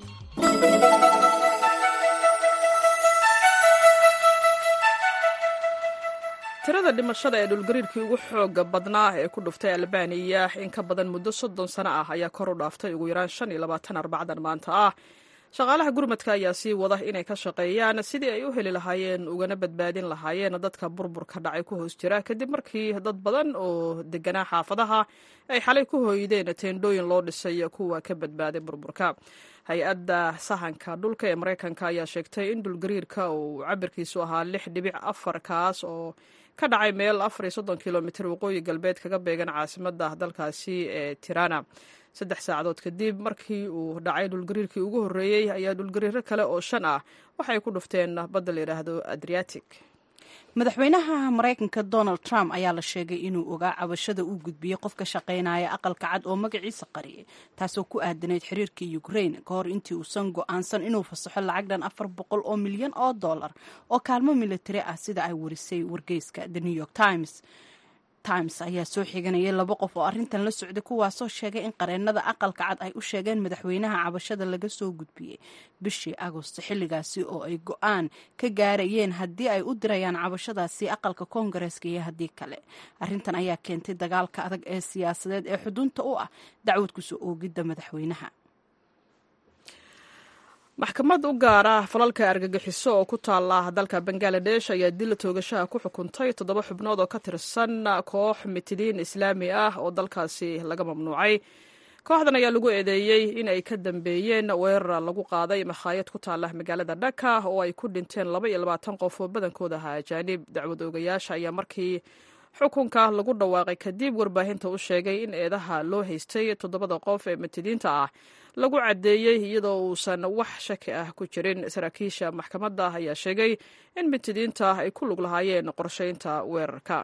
tirada dhimashada ee dhulgariirkii ugu xooga badnaa ee ku dhuftay albaniya in ka badan muddo soddon sano ah ayaa kor u dhaaftay ugu yaraan shan iyo labaatan arbacdan maanta ah shaqaalaha gurmadka ayaa sii wada inay ka shaqeeyaan sidii ay u heli lahaayeen ugana badbaadin lahaayeen dadka burburka dhacay ku hoos jira kadib markii dad badan oo deganaa xaafadaha ay xalay ku hooydeen teendhooyin loo dhisay kuwa ka badbaaday burburka hay-adda sahanka dhulka ee maraykanka ayaa sheegtay in dhulgariirka uu cabirkiisu ahaa lix dhibic afar kaas oo ka dhacay meel afar iyo soddon kilomitir waqooyi galbeed kaga beegan caasimadda dalkaasi ee tirana saddex saacadood kadib markii uu dhacay dhulgariirkii ugu horreeyey ayaa dhulgariiro kale oo shan ah waxay ku dhufteen badda la yidhaahdo adriatic madaxweynaha maraykanka donald trump ayaa la sheegay inuu ogaa cabashada uu gudbiyey qof ka shaqaynaya aqalka cad oo magaciisa qariyay taasoo ku aadanayd xiriirka ukraine ka hor intii uusan go-aansan inuu fasaxo lacag dhan afar boqol oo milyan oo dollar oo kaalmo militari ah sida ay warisay wargeyska the new york times times ayaa soo xiganayay laba qof oo arrintan la socday kuwaasoo sheegay in qareenada aqalka cad ay u sheegeen madaxweynaha cabashada laga soo gudbiyey bishii agosto xilligaasi oo ay go-aan ka gaarayeen haddii ay u dirayaan cabashadaasi aqalka koongareeska iyo haddii kale arrintan ayaa keentay dagaalka adag ee siyaasadeed ee xudunta u ah dacwad kusoo oogidda madaxweynaha maxkamad u gaara falalka argagixiso oo ku taala dalka bangaladesh ayaa dila toogashaha ku xukuntay toddoba xubnood oo ka tirsan koox mitidiin islaami ah oo dalkaasi laga mamnuucay kooxdan ayaa lagu eedeeyey in ay ka dambeeyeen weerar lagu qaaday makhaayad ku taala magaalada dhaka oo ay ku dhinteen laba iyo labaatan qof oo badankooda ahaa ajaanib dacwad oogayaasha ayaa markii xukunka lagu dhawaaqay kadib warbaahinta u sheegay in eedaha loo haystay toddobada qof ee mitidiinta ah lagu caddeeyey iyadoo uusan wax shaki ah ku jirin saraakiisha maxkamadda ayaa sheegay in mitidiinta ay ku lug lahaayeen qorshaynta weerarka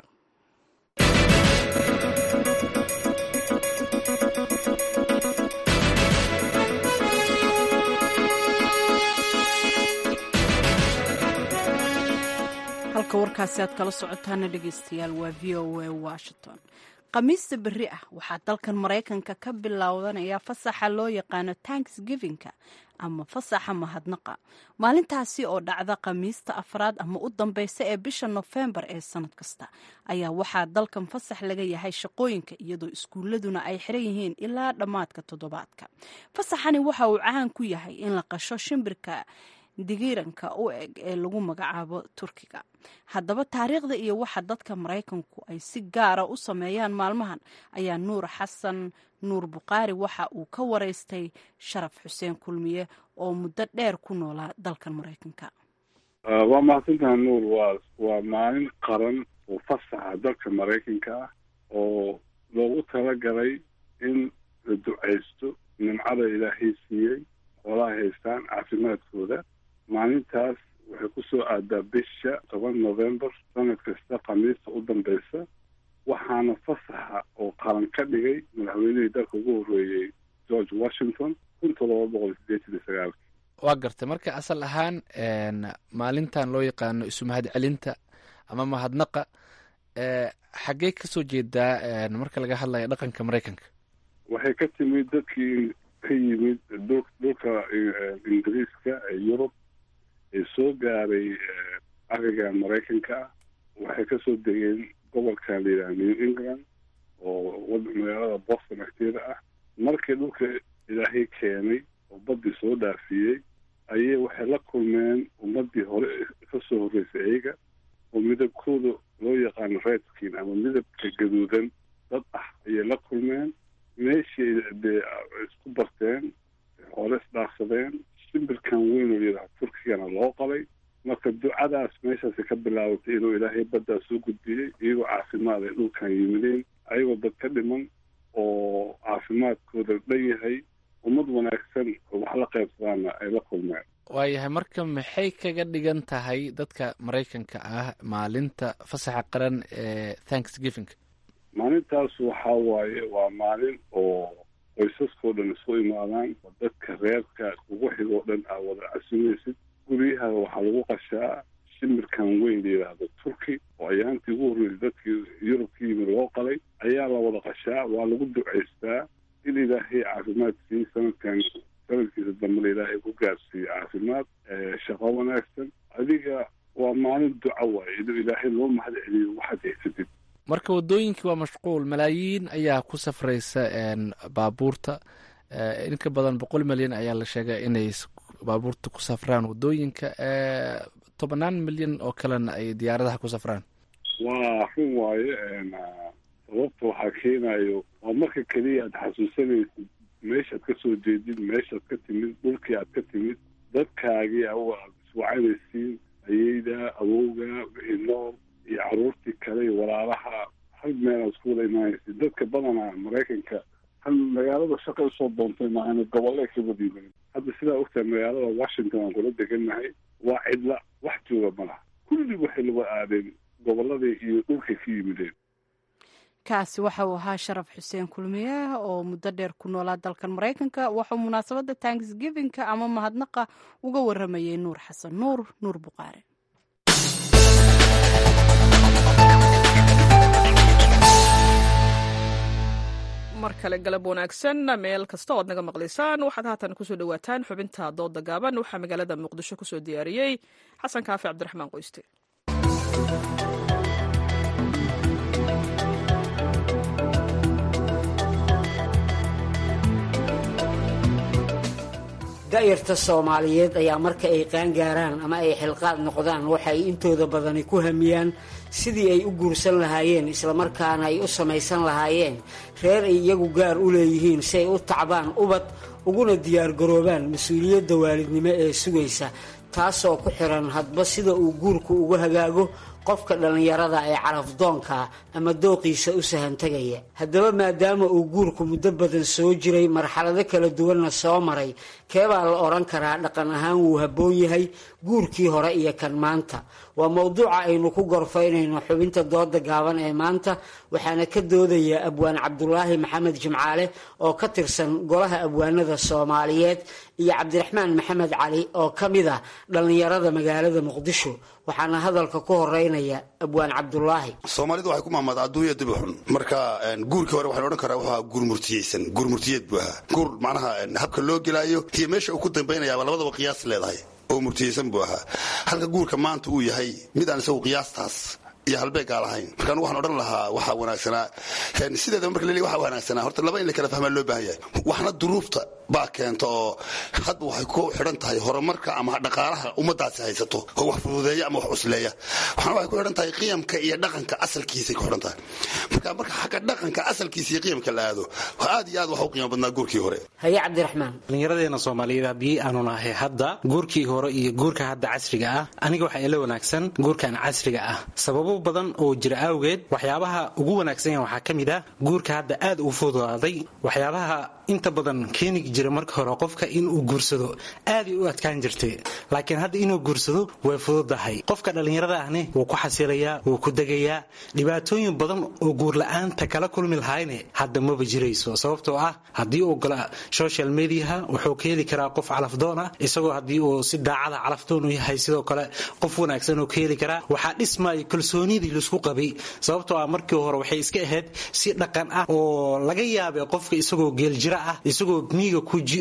halka warkaasi aad kala socotaana dhegeystayaal waa v o a washington khamiista berri ah waxaa dalkan maraykanka ka bilowdanaya fasaxa loo yaqaano tanksgivinka ama fasaxa mahadnaqa maalintaasi oo dhacda khamiista afraad ama u dambeysa ee bisha nofembar ee sanad kasta ayaa waxaa dalkan fasax laga yahay shaqooyinka iyadoo iskuuladuna ay xiran yihiin ilaa dhammaadka toddobaadka fasaxani waxa uu caan ku yahay in la qasho shimbirka digiiranka u eg ee lagu magacaabo turkiga haddaba taariikhda iyo waxa dadka maraykanku ay si gaara u sameeyaan maalmahan ayaa nuur xasan nuur bukhaari waxa uu ka waraystay sharaf xuseen kulmiye oo muddo dheer ku noolaa dalkan maraykanka waa mahadsantaha nuur waa waa maalin qaran oo fasaxa dalka maraykanka ah oo loogu talagalay in la ducaysto nimcada ilaahay siiyey xoolaha haystaan caafimaadkooda maalintaas waxay ku soo aadaa bisha toban novembar sanad kasta khamiista u dambeysa waxaana fasaxa oo qaran ka dhigay madaxweynihii dalka ugu horreeyey george washington kun toddoba boqol sideetan iyo sagaalki waa gartay marka asal ahaan maalintan loo yaqaano isu mahad celinta ama mahadnaqa xaggee kasoo jeedaa marka laga hadlayo dhaqanka maraykanka waxay ka timid dadkii ka yimid dhulka ingiriiska ee yurub ee soo gaaray ariga maraykanka ah waxay kasoo degeen gobolka la yidhaha new england oo magaalada boston agteeda ah markii dhulka ilaahay keenay oo baddii soo dhaafiyey ayay waxay la kulmeen ummadii hore kasoo horreysay iyaga oo midabkooda loo yaqaano redskin ama midabka gaduudan dad ah ayay la kulmeen meeshii dee isku barteen xoole isdhaafsadeen shimbirkan weyn oo yidhaha turkigana loo qalay marka ducadaas meeshaasi ka bilaabatay inuu ilaahay baddaa soo gudbiyey iyagoo caafimaad ay dhulkan yimideen ayagoo dad ka dhiman oo caafimaadkooda dhan yahay ummad wanaagsan oo wax la qaybsadaana ay la kulmeen waayahay marka maxay kaga dhigan tahay dadka maraykanka ah maalinta fasaxa qaran ee thanksgiving maalintaas waxaa waaye waa maalin oo qoysaskao dhan isu imaadaan oo dadka reerka ugu xigoo dhan aa wada casumaysid guryaha waxaa lagu qashaa shimbirkan weyn la yidhaahdo turki oo ayaantii ugu horreysay dadkii yurub ka yimid loo qalay ayaa la wada qashaa waa lagu ducaystaa in ilaahay caafimaad siiy sanadkan sanadkiisa dambena ilaahay ku gaarsiiyo caafimaad shaqo wanaagsan adiga waa maalin duca waaye inuu ilaahay loo mahad celiyo waxaad haysatid marka waddooyinkii waa mashquul malaayiin ayaa ku safraysa baabuurta inka badan boqol milyan ayaa la sheegay inay baabuurta ku safraan waddooyinka tobannaan milyan oo kalena ay diyaaradaha ku safraan waa run waaye sababta waxaa keenayo waa marka keliya aad xasuusanaysid meeshaad ka soo jeedid meeshaad ka timid dhulkii aad ka timid dadkaagii aad iswacanaysiin ayeyda awowga wixii nool iyo caruurtii kale iyo walaalaha hal meel aad isku wada imaanaysa dadka badanaa maraykanka hal magaalada shaqa usoo doontay maahane gobolle ka wada yimaadeen hadda sidaa ogtahay magaalada washington aan kula degannahay waa cidla wax jooga ma laha kulli waxay lagu aadeen gobolladii iyo dhulkay ka yimideen kaasi waxa uu ahaa sharaf xuseen kulmiye oo muddo dheer ku noolaa dalkan maraykanka waxuu munaasabadda tanksgivinka ama mahadnaqa uga waramayay nuur xasan nuur nuur buqaare mar kale galab wanaagsan meel kasta oad naga maqlaysaan waxaad haatan kusoo dhawaataan xubinta dooda gaaban waxaa magaalada muqdisho kusoo diyaariyey xasan kaafi cabdiraxmaan qoyste da'yarta soomaaliyeed ayaa marka ay qaangaaraan ama ay xilqaad noqdaan waxay intooda badani ku hamiyaan sidii ay u guursan lahaayeen islamarkaana ay u samaysan lahaayeen reer ay iyagu gaar u leeyihiin si ay u tacbaan ubad uguna diyaargaroobaan mas-uuliyadda waalidnimo ee sugaysa taasoo ku xiran hadba sida uu guurku ugu hagaago qofka dhallinyarada ee carafdoonka ama dooqiisa u sahantegaya haddaba maadaama uu guurku muddo badan soo jiray marxalado kala duwanna soo maray keebaa la odhan karaa dhaqan ahaan wuu habboon yahay guurkii hore iyo kan maanta waa mowduuca aynu ku gorfaynayno xubinta dooda gaaban ee maanta waxaana ka doodaya abwaan cabdulaahi maxamed jimcaale oo ka tirsan golaha abwaanada soomaaliyeed iyo cabdiraxmaan maxamed cali oo ka mid ah dhallinyarada magaalada muqdisho waxaana hadalka ku horeynaya abwaan cabdulaahi soomaalidu waxay ku maamada adduunya dibi xun marka guurkii hore waxaan odhan karaa wuxuu ahaa guur murtiyeysan guur murtiyeed buu ahaa guur macnaha habka loo gelaayo iyo meesha uu ku dambaynayaaba labadaba qiyaas leedahay oo murtiyeysan buu ahaa halka guurka maanta uu yahay mid aan isagu qiyaastaas iyo halbeegaa lahayn markaan waxaan odhan lahaa waxaa wanaagsanaa sideedaba marka laleeyahy waxaa wanaagsanaa horta laba in la kala fahmaa loo baahan yahay waxna duruufta baa keenta oo hadba waxay ku xidhan tahay horumarka ama dhaqaalaha ummadaasi haysato oo wax fududeeya ama wax cusleeya waxna waxay ku xidhan tahay qiyamka iyo dhaqanka asalkiisay ku xidhan tahay marka marka xagga dhaqanka asalkiisa iyo qiyamka la aado aad iyo aad waxa u qiimo badnaa guurkii hore haye cabdiraxmaan dhallinyaradeena soomaaliyeed haddii aanu nahay hadda guurkii hore iyo guurka hadda casriga ah aniga waxaa ila wanaagsan guurkan casriga ah sababo badan oo jira awgeed waxyaabaha ugu wanaagsan yahan waxaa ka mid ah guurka hadda aad u fududaaday waxyaabaha inta badan keeni jira marka hore qofka inuu guursado aaday u adkaan jirtay laakiin hadda inuu guursado way fududahay qofka dhallinyarada ahne wuu ku xasilayaa wuu ku degayaa dhibaatooyin badan oo guurla-aanta kala kulmi lahayne hadda maba jirayso sababtoo ah haddii uu gala social mediaha wuxuu ka heli karaa qof calafdoon ah isagoo haddii uu si daacada calafdoon u yahay sidoo kale qof wanaagsan uu ka heli karaa waxaa dhismaya kalsoonidii laisku qabay sababtoo ah markii hore waxay iska ahayd si dhaqan ah oo laga yaabay qofka isagoo geeljira ah isagoo miiga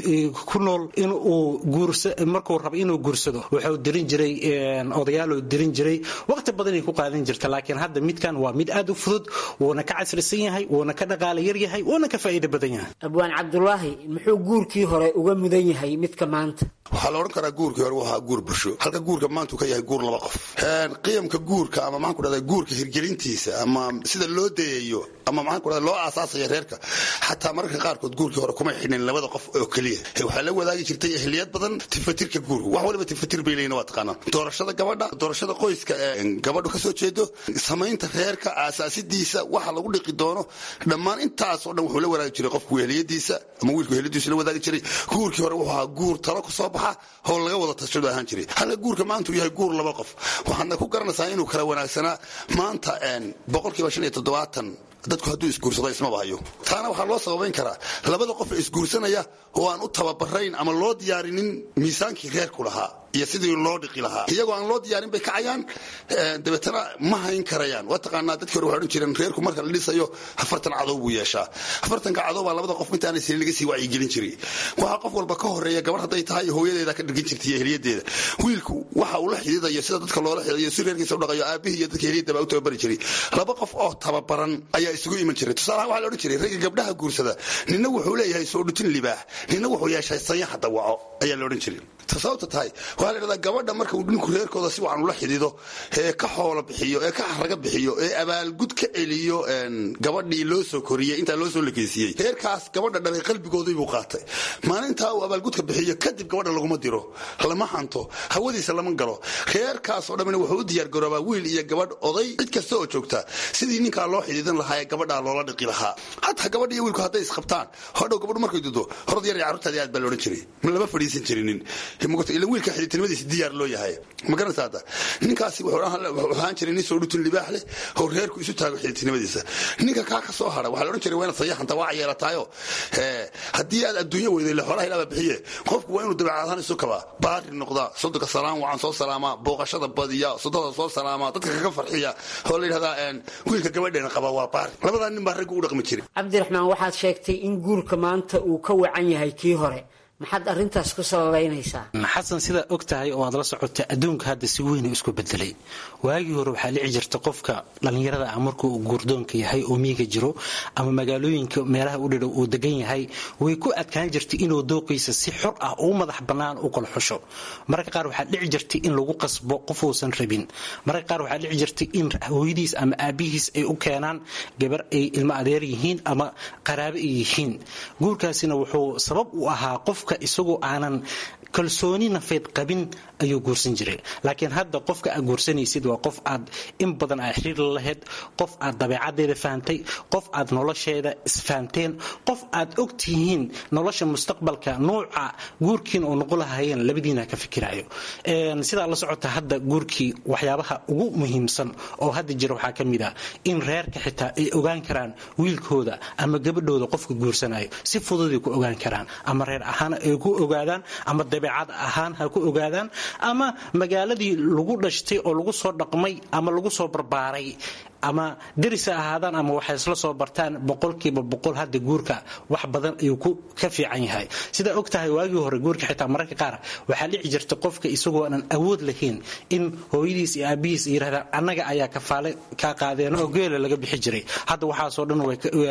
ku nool inuu markuu rabo inuu guursado wuxuu dirin jiray odayaaloo dirin jiray waqti badanay ku qaadan jirta laakiin hadda midkan waa mid aad u fudud wuuna ka casrisan yahay wuuna ka dhaqaala yar yahay wuuna ka faa'iido badan yahay abwaan cabdulaahi muxuu guurkii hore uga mudan yahay midka maanta waxaa la odhan karaa guurkii hore wuxuu ahaa guur bulsho halka guurka maanta uu ka yahay guur laba qof qiyamka guurka ama maxaan ku dhahdaa guurka hirgelintiisa ama sida loo dayayo ama maxaan ku dhahdaa loo aasaasaya reerka xataa mararka qaarkood guurkii hore kuma xidhnin labada qof oo keliya waxaa la wadaagi jirtay ehliyad badan tifatirka guurka wax waliba tifatir bay leeyihin waa taqaanaa doorashada gabadha doorashada qoyska ee gabadhu ka soo jeedo samaynta reerka aasaasidiisa waxa lagu dhiqi doono dhammaan intaasoo dhan wuxuu la wadaagi jiray qofku ehliyadiisa ama wiilku ehliyadiisa la wadaagi jiray guurkii hore wuxuu ahaa guur talo ku soo baxa oo laga wada tashado ahaan jiray halka guurka maanta uu yahay guur laba qof waxaadna ku garanaysaa inuu kala wanaagsanaa maanta boqolkiiba shan iyo toddobaatan dadku hadduu isguursado ismaba hayo taana waxaa loo sababayn karaa labada qof ee isguursanaya oo aan u tababarayn ama loo diyaarinin miisaankii reerku lahaa iyo sidii loo dhiqi lahaa iyagoo aan loo diyaarin bay kacayaan dabeetana ma hayn karayaan waa taqaanaa dadkii hore waxay odhan jireen reerku marka la dhisayo afartan cadow buu yeeshaa afartanka cadow baa labada qof intaanay sinin laga sii wacyigelin jiray waxaa qof walba ka horeeya gabar hadday tahay hooyadeeda ka dhirgin jirtay iyo heliyadeeda wiilku waxa uu la xididayo sida dadka loola xididayo si reerkiisa u dhaqayo aabihii iyo dadka heliyadda baa u tababari jiray laba qof oo tababaran ayaa isugu iman jiray tusaalahaan waxaa la odhan jiray ragga gabdhaha guursada nina wuxuu leeyahay soo dhutin libaax nina wuxuu yeeshay sanyaxa dawaco ayaa la odhan jiray sababta tahay waxaa la yidhahdaa gabadha marka uu ninku reerkooda si wacan ula xidido ee ka xoolo bixiyo ee ka xaraga bixiyo ee abaalgud ka celiyo gabadhii loo soo koriyey intaa loo soo lekeysiiyey reerkaas gabadha dhalay qalbigoodii buu qaatay maalintaa uu abaalgudka bixiyo kadib gabadha laguma diro lama hanto hawadiisa lama galo reerkaasoo dhammina wuxuu u diyaargaroobaa wiil iyo gabadh oday cid kasta oo joogta sidii ninkaa loo xidiidan lahaa ee gabadhaa loola dhiqi lahaa hataa gabadha iyo wiilku hadday isqabtaan hodhow gabadhu markay dudo horad yar iyo carruurtaadii aad baa loodhan jiray lama fadhiisan jirinin ila wiilka xididtinimadiisa diyaar loo yahay ma garanaysa hadda ninkaasi wuxuu ahaan jiray nin soo dhutin libaax leh oo reerku isu taago xididtinimadiisa ninka kaa ka soo hara waxaa la odhan jiray waa inaad sayaxanta waa yeelataayo haddii aad adduunya weyday le xoolaha ilaaba bixiye qofku waa inuu dabeecad ahaan isu kabaa baari noqdaa sodonka salaam wacan soo salaamaa booqashada badiya sodada soo salaamaa dadka kaga farxiya oo la yidhahdaa wiilka gabadheena qaba waa baari labadaa nin baa raggu u dhaqmi jiray cabdiraxmaan waxaad sheegtay in guurka maanta uu ka wacan yahay kii hore maxaad arrintaas ku sababaynaysaa xasan sidaa og tahay oo aad la socota adduunka hadda si weyn u isku bedelay waagii hore waxaa dhici jirta qofka dhallinyarada ah markuu guurdoonka yahay oo miiga jiro ama magaalooyinka meelaha u dhidhow uu degan yahay way ku adkaan jirtay inuu dooqiisa si xor ah uu madax bannaan u kala xusho mararka qaar waxaa dhici jirtay in lagu qasbo qof uusan rabin mararka qaar waxaa dhici jirtay in hooyadiis ama aabihiis ay u keenaan gabar ay ilmo adeer yihiin ama qaraabe ay yihiin guurkaasina wuxuu sabab u ahaa qof isagoo aanan kalsooni nafeed qabin ayuu guursan jiray laakiin hadda qofka aad guursanaysid waa qof aad in badan aad xiriir la lahayd qof aad dabeecadeeda fahantay qof aad nolosheeda isfahanteen qof aad og tihiin nolosha mustaqbalka nuuca guurkiin oo noqon lahaayeen labadiina ka fikirayo sidaa la socota hadda guurkii waxyaabaha ugu muhiimsan oo hadda jira waxaa ka mid ah in reerka xitaa ay ogaan karaan wiilkooda ama gabadhooda qofka guursanayo si fududay ku ogaan karaan ama reer ahaan ay ku ogaadaan ama dabeecad ahaan ha ku ogaadaan ama magaaladii lagu dhashtay oo lagu soo dhaqmay ama lagu soo barbaaray ama deris ha ahaadaan ama waxay isla soo bartaan boqolkiiba boqol hadda guurka wax badan ayuu ka fiican yahay sidaa og tahay waagii hore guurka xitaa mararka qaar waxaa dhici jirta qofka isagoo aanan awood lahayn in hooyadiis iyo aabihiis yidhahdaan annaga ayaa kafaale kaa qaadeen oo geela laga bixi jiray hadda waxaasoo dhan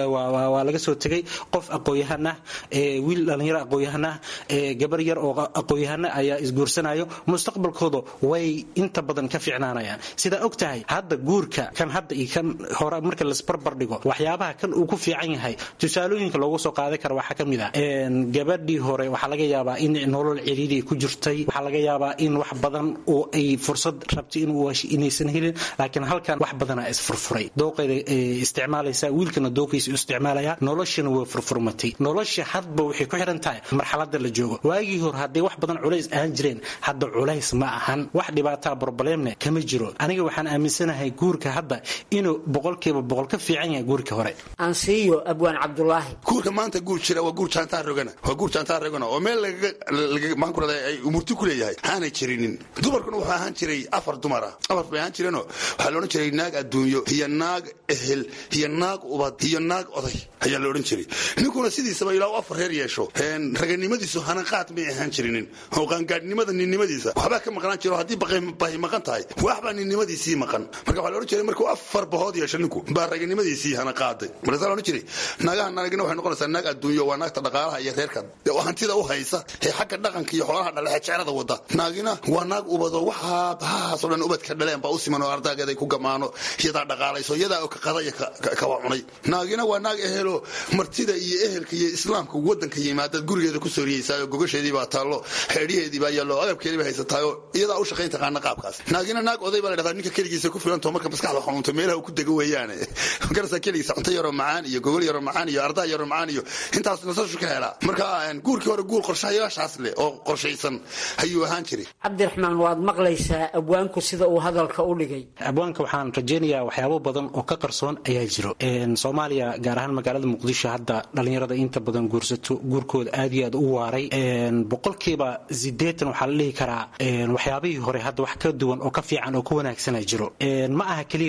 waa laga soo tegay qof aqoon-yahan ah wiil dhallinyaro aqoon-yahan ah gabar yar oo aqoon-yahana ayaa isguursanayo mustaqbalkooda way inta badan ka fiicnaanayaan sidaa og tahay hadda guurka kan hadda kan hore marka lasbarbar dhigo waxyaabaha kan uu ku fiican yahay tusaalooyinka loogu soo qaadan kara waxaa ka mid ah gabadhii hore waxaa laga yaabaa in nolol ciriiri ku jirtay waxaa laga yaabaa in wax badan oo ay fursad rabtay inaysan helin laakiin halkan wax badana isfurfuray dooqeeda isticmaalaysa wiilkana dooqiisa isticmaalaya noloshana way furfurmatay nolosha hadba waxay ku xiran tahay marxalada la joogo waagii hore hadday wax badan culays ahaan jireen hadda culays ma ahan wax dhibaataa broblemne kama jiro aniga waxaan aaminsanahay guurka hadda inuu boqolkiiba boqol ka fiican yahay guurkii hore ansiiyo abwaan cabdulaahi guurka maanta guur jira waa guur jaantaa rogana waa guur jaantaa rogana oo meel lagaga maxaan ku radaa ay umurti ku leeyahay aanay jirinin dumarkuna wuxuu ahaan jiray afar dumar ah afar bay ahaan jireenoo waxaa la odhan jiray naag adduunyo iyo naag ehel iyo naag ubad iyo naag oday ayaa la odhan jiray ninkuna sidiisaba ilaa u afar reer yeesho raganimadiisu hanaqaad may ahaan jirinin oo qaangaadhnimada ninnimadiisa waxbaa ka maqnaan jiro haddii bahi maqan tahay waxbaa ninnimadiisii maqan marka waxaa la odhan jiray markuu afar bahood yeesho ninku baa raganimadiisii hana qaaday markaasa la odhan jiray naagaha naagina waxay noqonaysaa naag adduunyo waa naagta dhaqaalaha iyo reerka oo hantida u haysa ee xagga dhaqanka iyo xoolaha dhalexe jecelada wada naagina waa naag ubado waxaa bahahaasoo dhan ubadka dhaleen baa u siman oo ardaageeday ku gamaano iyadaa dhaqaalayso iyadaa oo ka qada iyo kawa cunay naagina waa naag ehelo martida iyo ehelka iyo islaamka wadanka yimaadaad gurigeeda ku sooriyeysaa oo gogasheedii baa taallo xeedhiheedii baa yaallo agabkeedii baa haysataayoo iyadaa u shaqayn taqaana qaabkaas naagina naag oday baa la dhahdaa ninka keligiisa ku filanto marka maskaxda xanuunto meelaha uu ku dego weeyaane magarasa keligiisa cunto yaroo macaan iyo gogol yaroo macaan iyo ardaa yaroo macaan iyo intaas nasashu ka helaa marka guurkii hore guur qorshayaashaas leh oo qorshaysan ayuu ahaan jiray cabdiraxmaan waad maqlaysaa abwaanku sida uu hadalka u dhigay abwaanka waxaan rajaynayaa waxyaabo badan oo ka qarsoon ayaa jiro soomaaliya gaar ahaan magaalada muqdisho hadda dhallinyarada inta badan guursato guurkooda aad iyo aad u waaray boqolkiiba sideetan waxaa la dhihi karaa waxyaabihii hore hadda wax ka duwan oo ka fiican oo ka wanaagsana jiro ma aha keliya waxyaabaha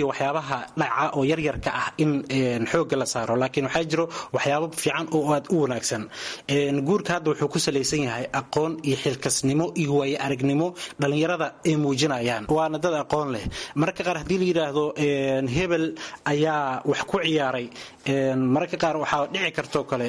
waxyaabaha dhaca oo yaryarka ah in xooga la saaro laakiin waxaa jiro waxyaabo fiican oo aad u wanaagsan guurka hadda wuxuu ku salaysan yahay aqoon iyo xilkasnimo iyo waayo aragnimo dhallinyarada ay muujinayaan waana dad aqoon leh mararka qaar haddii la yidhaahdo hebel ayaa wax ku ciyaaray mararka qaar waxaa dhici kartoo kale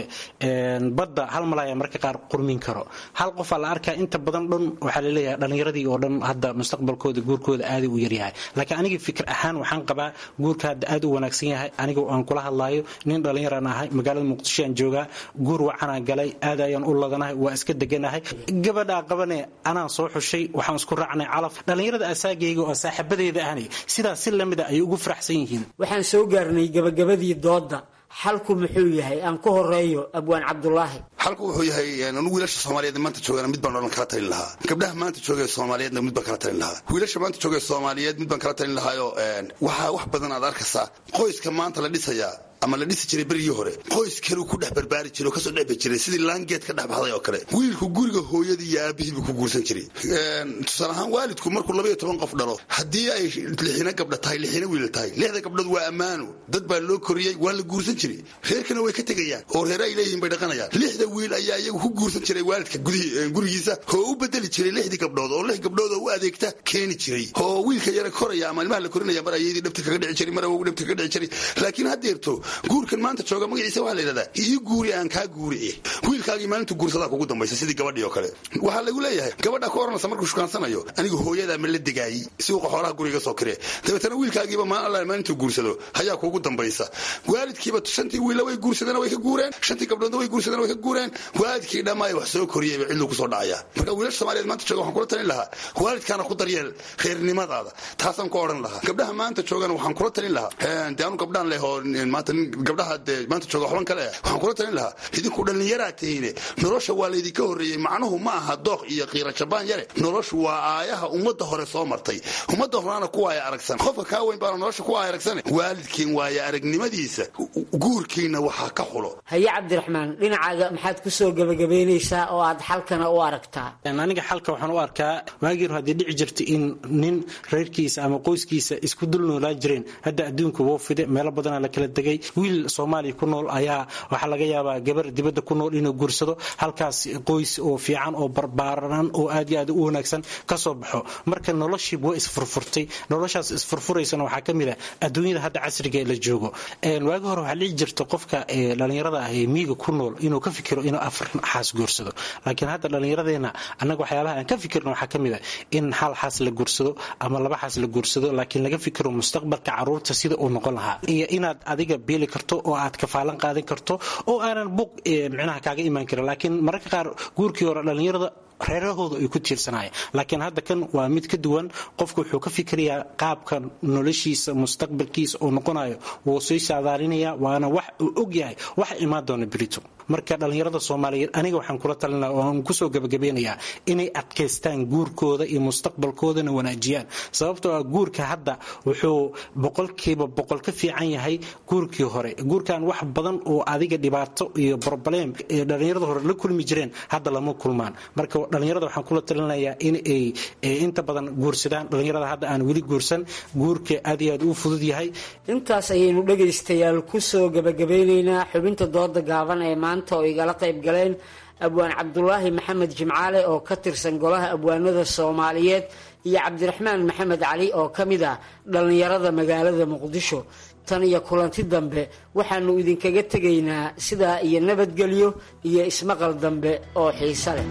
badda hal malaya mararka qaar qurmin karo hal qofaa la arkaa inta badan dhan waxaa laleeyahay dhallinyaradii oo dhan hadda mustaqbalkooda guurkooda aaday u yaryahay laakiin aniga fikir ahaan waxaan qabaa guurka hadda aad u wanaagsan yahay aniga aan kula hadlaayo nin dhallinyaraan ahay magaalada muqdisho aan joogaa guur wacanaan galay aad ayaan u ladanahay waa iska deganahay gabadhaa qabane anaan soo xushay waxaan isku raacnay calaf dhallinyarada asaagayga oo saaxiibadeeda ahni sidaas si lamida ay ugu faraxsan yihiin waxaan soo gaarnay gabagabadii doodda xalku muxuu yahay aan ku horeeyo abwaan cabdulaahi xalku wuxuu yahay anugu wiilasha soomaaliyeed maanta joogana mid baan odhan kala talin lahaa gabdhaha maanta joogee soomaaliyeedna mid baan kala talin lahaa wiilasha maanta joogee soomaaliyeed mid baan kala talin lahaayo waxaa wax badan aad arkaysaa qoyska maanta la dhisayaa ama la dhisi jiray berigii hore qoys kaleu ku dhex barbaari jiray oo kasoo dhexbi jiray sidii laangeed ka dhex baxday oo kale wiilku guriga hooyadii iyo aabihii buu ku guursan jiray tusaale ahaan waalidku markuu labaiyo toban qof dhalo haddii ay lixina gabdha tahay lixina wiil tahay lixda gabdhood waa ammaano dad baa loo koriyey waa la guursan jiray reerkana way ka tegayaan oo reere ay leeyihiin bay dhaqanayaan lixda wiil ayaa iyagu ku guursan jiray waalidka gurigiisa oo u bedeli jiray lixdii gabdhood oo lix gabdhood oo u adeegta keeni jiray oo wiilka yara koraya ama ilmaha la korinaya mar ayadii dhabta kaga dhici jiray mar awogu dhabta kaga dhici jiray laakiin haddeerto guurkan maanta jooga magaciisa waxaa la yidhahdaa ii guuri aan kaa guuri eh wiilkaagii maalintu guursadaa kugu dambaysa sidii gabadhii oo kale waxaa lagu leeyahay gabadha ka oranaysa markuu shukaansanayo anigu hooyadaa ma la degaayey si uu xoolaha guriga soo kiree dabeetana wiilkaagiiba maa alla maalintuu guursado hayaa kuugu dambaysa waalidkiiba shantii wiilla way guursadeen way ka guureen shantii gabdhoodna way guursadeen way ka guureen waalidkii dhammaay wax soo koriyeyba cidluu kusoo dhacaya marka wiilasha soomaaliyeed maanta jooga waxaan kula talin lahaa waalidkaana ku daryeel reernimadaada taasaan ku odhan lahaa gabdhaha maanta joogana waxaan kula talin lahaa de anu gabdhaan leh oo maanta gabdhaha dee maanta jooga waxban kale ah waxaan kula talin lahaa idinku dhallinyaraa tihiine nolosha waa laydinka horreeyey macnuhu ma aha dooq iyo qiira jabaan yare noloshu waa aayaha ummadda hore soo martay ummadda horena ku waaya aragsan qofka kaa weyn baana nolosha ku waaya aragsane waalidkiin waaya aragnimadiisa guurkiina waxaa ka xulo haye cabdiraxmaan dhinacaaga maxaad ku soo gebagabaynaysaa oo aad xalkana u aragtaa aniga xalka waxaan u arkaa waagii hore haddii dhici jirta in nin reerkiisa ama qoyskiisa isku dul noolaan jireen hadda adduunka woo fide meelo badanaa la kala degay wiil soomaaliya ku nool ayaa waxaa laga yaabaa gabar dibadda ku nool inuu guursado halkaas qoys oo fiican oo barbaaran oo aad iyo aad u wanaagsan ka soo baxo marka noloshii waa isfurfurtay noloshaas isfurfuraysana waxaa ka mid ah adduunyada hadda casriga ee la joogo waagi hore waxaa dhici jirta qofka dhallinyarada ah ee miiga ku nool inuu ka fikiro inuu afar xaas guursado laakiin hadda dhallinyaradeenna annaga waxyaabaha aan ka fikirno waxaa ka mid ah in hal xaas la guursado ama laba xaas la guursado laakiin laga fikiro mustaqbalka caruurta sida uu noqon lahaa iyo inaad adiga biili karto oo aad kafaalan qaadan karto oo aanan buuq micnaha kaaga imaan karin laakiin mararka qaar guurkii hore dhallinyarada reerahooda ay ku tiirsanayeen laakiin hadda kan waa mid ka duwan qofku wuxuu ka fikirayaa qaabka noloshiisa mustaqbalkiisa uu noqonayo wuu sii saadaalinaya waana wax uu og yahay waxa imaan doona berito marka dhallinyarada soomaaliyeed aniga waxaan kula talinaa oo aan kusoo gabagabeynayaa inay adkaystaan guurkooda iyo mustaqbalkoodana wanaajiyaan sababtoo ah guurka hadda wuxuu boqolkiiba boqol ka fiican yahay guurkii hore guurkan wax badan oo adiga dhibaato iyo broblem ee dhallinyarada hore la kulmi jireen hadda lama kulmaan marka dhallinyarada waxaan kula talinayaa in ay inta badan guursadaan dhallinyarada hadda aan weli guursan guurka aad iyo aad u fudud yahay intaas ayaynu dhegaystayaal kusoo gabagabeynaynaa xubinta dooda gaaban ee maanta oo igala qayb galeen abwaan cabdulaahi maxamed jimcaale oo ka tirsan golaha abwaanada soomaaliyeed iyo cabdiraxmaan maxamed cali oo ka mid ah dhallinyarada magaalada muqdisho tan iyo kulanti dambe waxaanu idinkaga tegaynaa sidaa iyo nabadgelyo iyo ismaqal dambe oo xiise leh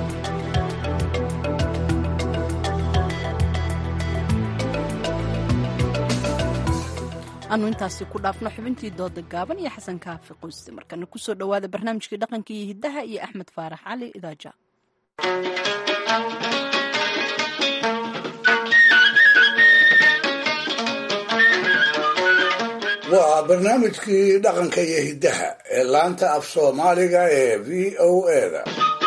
anu intaasi ku dhaafno xubintii dooda gaaban iyo xasan kaafi qoyste markana kusoo dhowaada barnaamijkii dhaqanka iyo hiddaha iyo axmed faarax cali idaaja waa barnaamijkii dhaqanka iyo hiddaha ee laanta af soomaaliga ee v o eda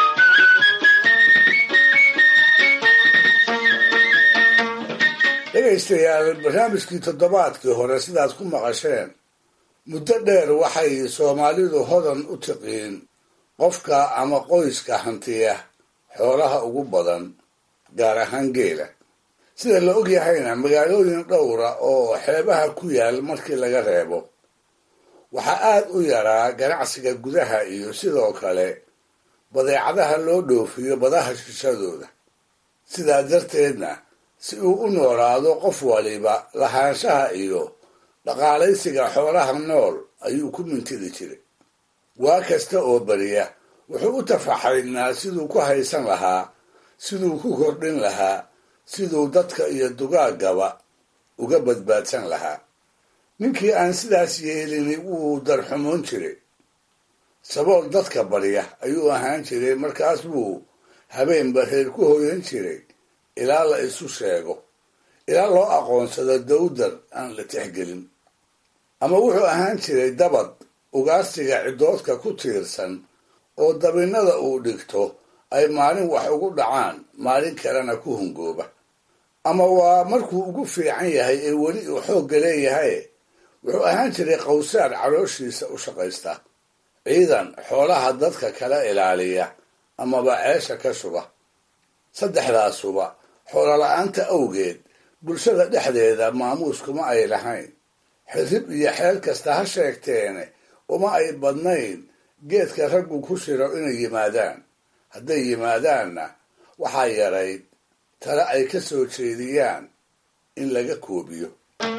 dhegaystayaal barnaamijkii toddobaadkii hore sidaad ku maqasheen muddo dheer waxay soomaalidu hodan u tiqiin qofka ama qoyska hantiya xoolaha ugu badan gaar ahaan geela sida la og yahayna magaalooyin dhowra oo xeebaha ku yaal markii laga reebo waxaa aad u yaraa ganacsiga gudaha iyo sidoo kale badeecadaha loo dhoofiyo badaha shishadooda sidaa darteedna si uu u noolaado qof waliba lahaanshaha iyo dhaqaalaysiga xoolaha nool ayuu ku mintidi jiray waa kasta oo beriya wuxuu u tafaxaynaa siduu ku haysan lahaa siduu ku kordhin lahaa siduu dadka iyo dugaaggaba uga badbaadsan lahaa ninkii aan sidaas yeelini wuu darxumoon jiray sabool dadka barya ayuu ahaan jiray markaas buu habeenba reer ku hoyan jiray ilaa la isu sheego ilaa loo aqoonsado dawdar aan la tixgelin ama wuxuu ahaan jiray dabad ugaarsiga ciddoodka ku tiirsan oo dabinnada uu dhigto ay maalin wax ugu dhacaan maalin kalena ku hungooba ama waa markuu ugu fiican yahay ee weli uu xoogga leeyahay wuxuu ahaan jiray qawsaar calooshiisa u shaqaysta ciidan xoolaha dadka kala ilaaliya amaba ceesha ka shuba saddexdaasuba xoolola'aanta awgeed bulshada dhexdeeda maamuus kuma ay lahayn xirrib iyo xeel kasta ha sheegteene uma ay badnayn geedka raggu ku shiro inay yimaadaan hadday yimaadaanna waxaa yarayd tale ay ka soo jeediyaan in laga koobiyo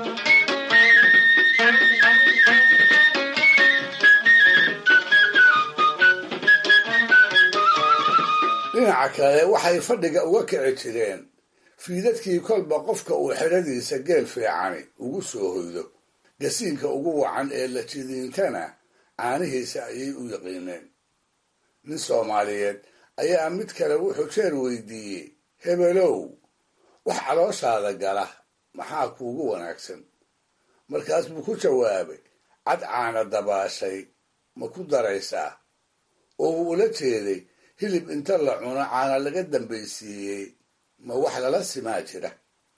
dhinaca kale waxay fadhiga uga kici jireen fiidadkii kolba qofka uu xidhadiisa geel fiicani ugu soo hoydo gasiinka ugu wacan ee la jidiintana caanihiisa ayay u yaqiineen nin soomaaliyeed ayaa mid kale wuxuu jeer weydiiyey hebelow wax calooshaada gala maxaa kuugu wanaagsan markaas buu ku jawaabay cad caana dabaashay ma ku daraysaa oo uu ula jeeday hilib inta la cuno caana laga dambaysiiyey ma wax lala simaa jira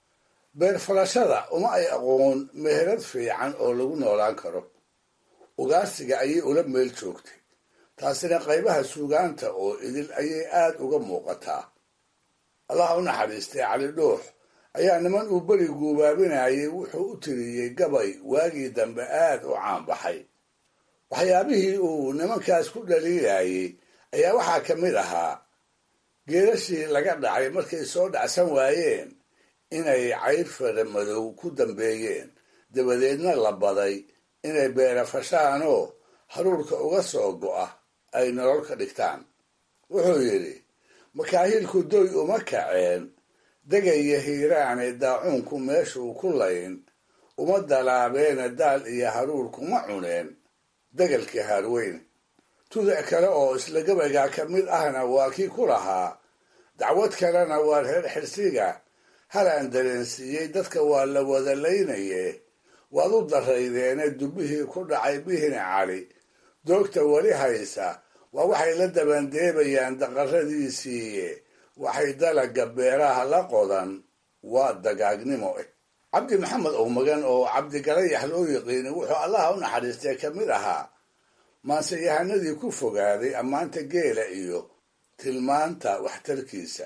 beer falashada uma ay aqoon meherad fiican oo lagu noolaan karo ugaarsiga ayay ula meel joogtay taasina qaybaha suugaanta oo idil ayay aad uga muuqataa allah u naxariistay cali dhuux ayaa niman uu beri guubaabinayay wuxuu u tiriyey gabay waagii dambe aad u caanbaxay waxyaabihii uu nimankaas ku dhaliilayay ayaa waxaa ka mid ahaa geelashii laga dhacay markay soo dhacsan waayeen inay cayr fara madow ku dambeeyeen dabadeedna la baday inay beerafashaanoo haruurka uga soo go'a ay nolol ka dhigtaan wuxuu yidhi makaahiilku doy uma kaceen degaya hiiraane daacuunku meeshuu ku layn uma dalaabeene daal iyo haruur kuma cuneen degalkii haarweyne tudac kale oo isla gabaygaa ka mid ahna waa kii ku lahaa dacwad kalena waa reer xirsiga halaan dareensiiyey dadka waa la wada laynaye waad u daraydeene dubbihii ku dhacay bihini cali doogta weli haysa waa waxay la dabandeebayaan daqaradiisiiye waxay dalaga beeraha la qodan waa dagaagnimo eh cabdi maxamed owmagan oo cabdigalayax loo yiqiinay wuxuu allaha u naxariistay ka mid ahaa maanseyahanadii ku fogaaday ammaanta geela iyo tilmaanta waxtarkiisa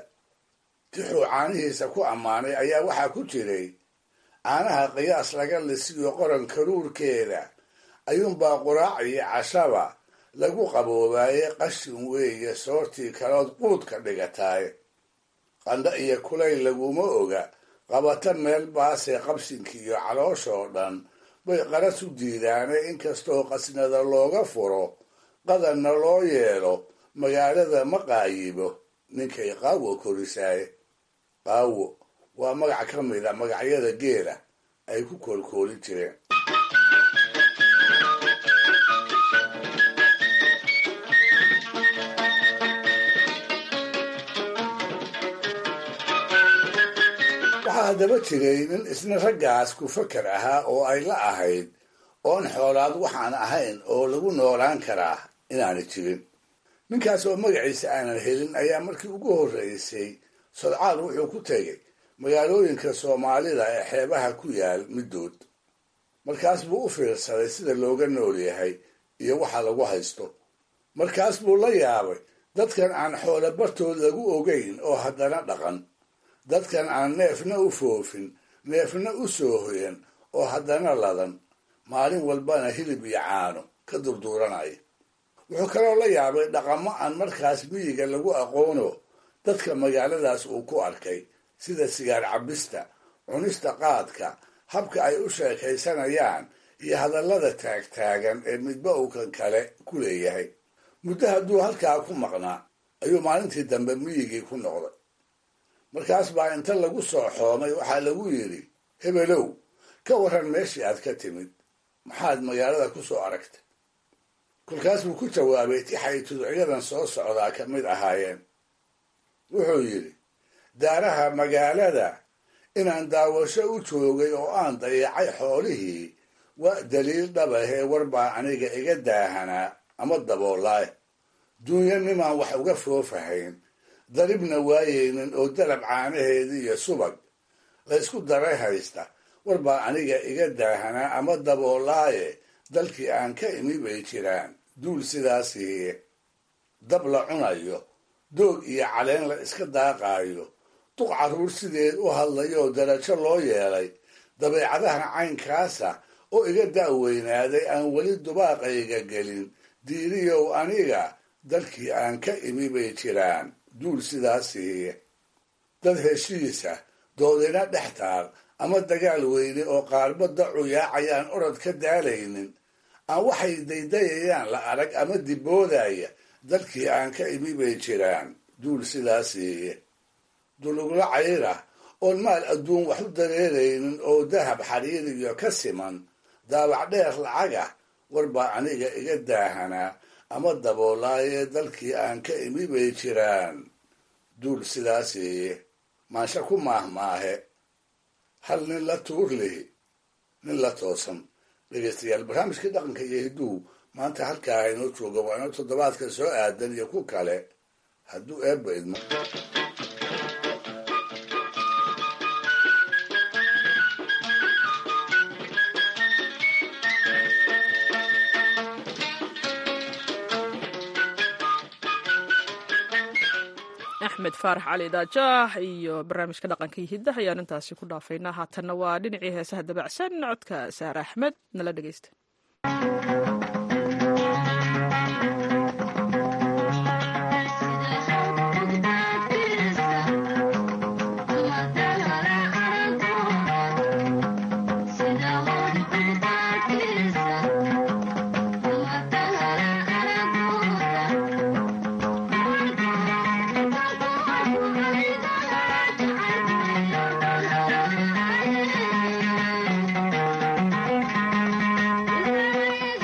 tixuu caanihiisa ku ammaanay ayaa waxaa ku jiray caanaha qiyaas laga lisiyo qoran karuurkeeda ayuunbaa quraac iyo cashaba lagu qaboobaaye qashin weeye soortii kalood quudka dhigataaye qandho iyo kulayl laguma oga qabata meel baasee qabsinkiiyo calooshoo dhan bay qaras u diidaane inkastoo qasnada looga furo qadanna loo yeelo magaalada ma qaayibo ninkay qaawo korisaaye qaawo waa magac ka mid a magacyada geela ay ku koolkoolin jireen waxaa haddaba jiray nin isna raggaas ku fakar ahaa oo ay la ahayd oon xoolaad waxaan ahayn oo lagu noolaan karaa inaanay jirin ninkaas oo magaciisa aanan helin ayaa markii ugu horreysay sodcaal wuxuu ku tegay magaalooyinka soomaalida ee xeebaha ku yaal middood markaas buu u fiirsaday sida looga nool yahay iyo waxa lagu haysto markaas buu la yaabay dadkan aan xoolo bartood lagu ogeyn oo haddana dhaqan dadkan aan neefna u foofin neefna u soo hoyan oo haddana ladan maalin walbana hilib iyo caano ka durduuranaya wuxuu kaloo la yaabay dhaqamo aan markaas miyiga lagu aqoono dadka magaaladaas uu ku arkay sida sigaar cabista cunista qaadka habka ay u sheekaysanayaan iyo hadallada taagtaagan ee midba uu kan kale ku leeyahay muddo hadduu halkaa ku maqnaa ayuu maalintii dambe miyigii ku noqday markaas baa inta lagu soo xoomay waxaa lagu yidhi hebelow ka warran meeshii aad ka timid maxaad magaalada ku soo aragtay kolkaas buu ku jawaabay tixay tudciyadan soo socdaa ka mid ahaayeen wuxuu yidhi daaraha magaalada inaan daawasho u joogay oo aan dayacay xoolihii waa daliil dhabahee war baa aniga iga daahanaa ama daboolaay duunyo nimaan wax uga foofahayn daribna waayeynin oo dalab caanaheedii iyo subag la ysku daray haysta war baa aniga iga daahanaa ama daboolaaye dalkii aan ka imi bay jiraan duul sidaasiiye dab la cunayo doog iyo caleen la iska daaqaayo duq carruur sideed u hadlayoo darajo loo yeelay dabeecadaha caynkaasa oo iga da'weynaaday aan weli dubaaqayga gelin diiriyow aniga dalkii aan ka imi bay jiraan duul sidaasiiye dad heshiisa doodina dhex taal ama dagaal weyne oo qaarba dacu yaacayaan orod ka daalaynin aan waxay daydayayaan la arag ama diboodaya dalkii aan ka imi bay jiraan duul sidaasiiye dulugla cayrah oon maal adduun wax u dareeraynin oo dahab xariiriyo ka siman daabac dheer lacagah war baa aniga iga daahanaa ama daboolaayee dalkii aan ka imi bay jiraan duul sidaasiiye maansha ku maahmaahe hal nin la tuur lihi nin la toosan dhegaystayaal barnaamijkii dhaqanka iyo hidduu maanta halkaa inoo jooga waa inoo toddobaadka soo aadan iyo ku kale hadduu eebba idmo axmed faarax cali daajaax iyo barnaamijka dhaqanka iyo hiddaha ayaan intaasi ku dhaafaynaa haatanna waa dhinacii heesaha dabacsan codka saare axmed nala dhegaysta Thank you.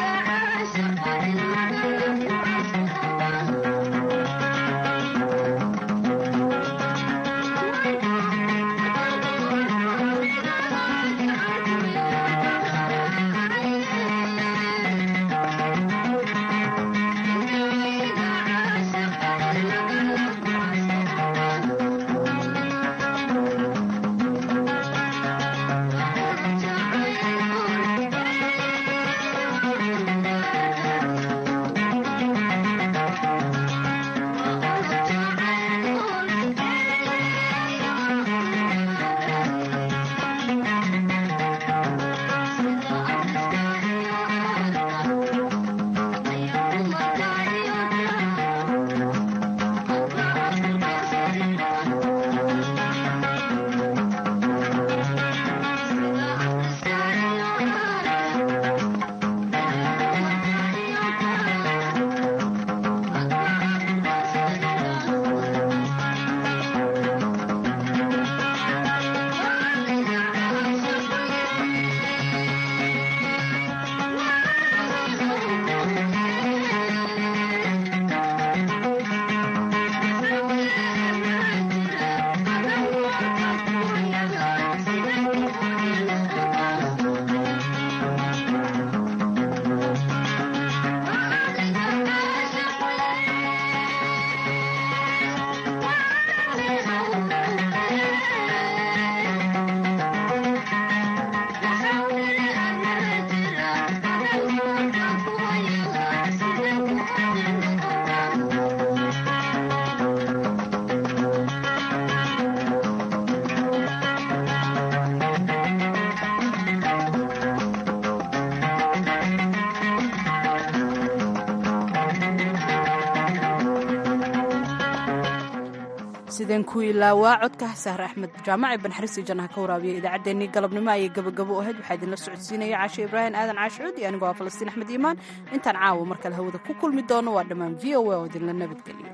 sideen ku ilaawaa codka sahre axmed jaamac ee banxariisi jannaha ka waraabiya idaacaddeenii galabnimo ayay gabagabo ahayd waxaa idinla socodsiinaya caashe ibraahim aadan caashicuud iyo anigoo ah falastiin axmed iimaan intaan caawa mar kale hawada ku kulmi doono waa dhammaan v o a oo idinla nabadgeliyo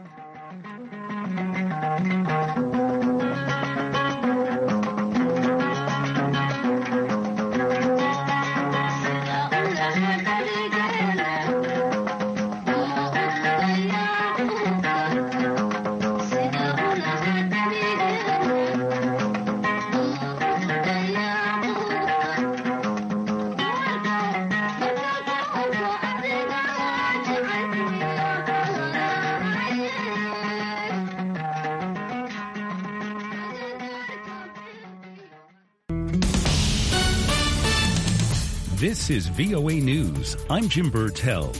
This is VOA News. I'm Jim Burtell.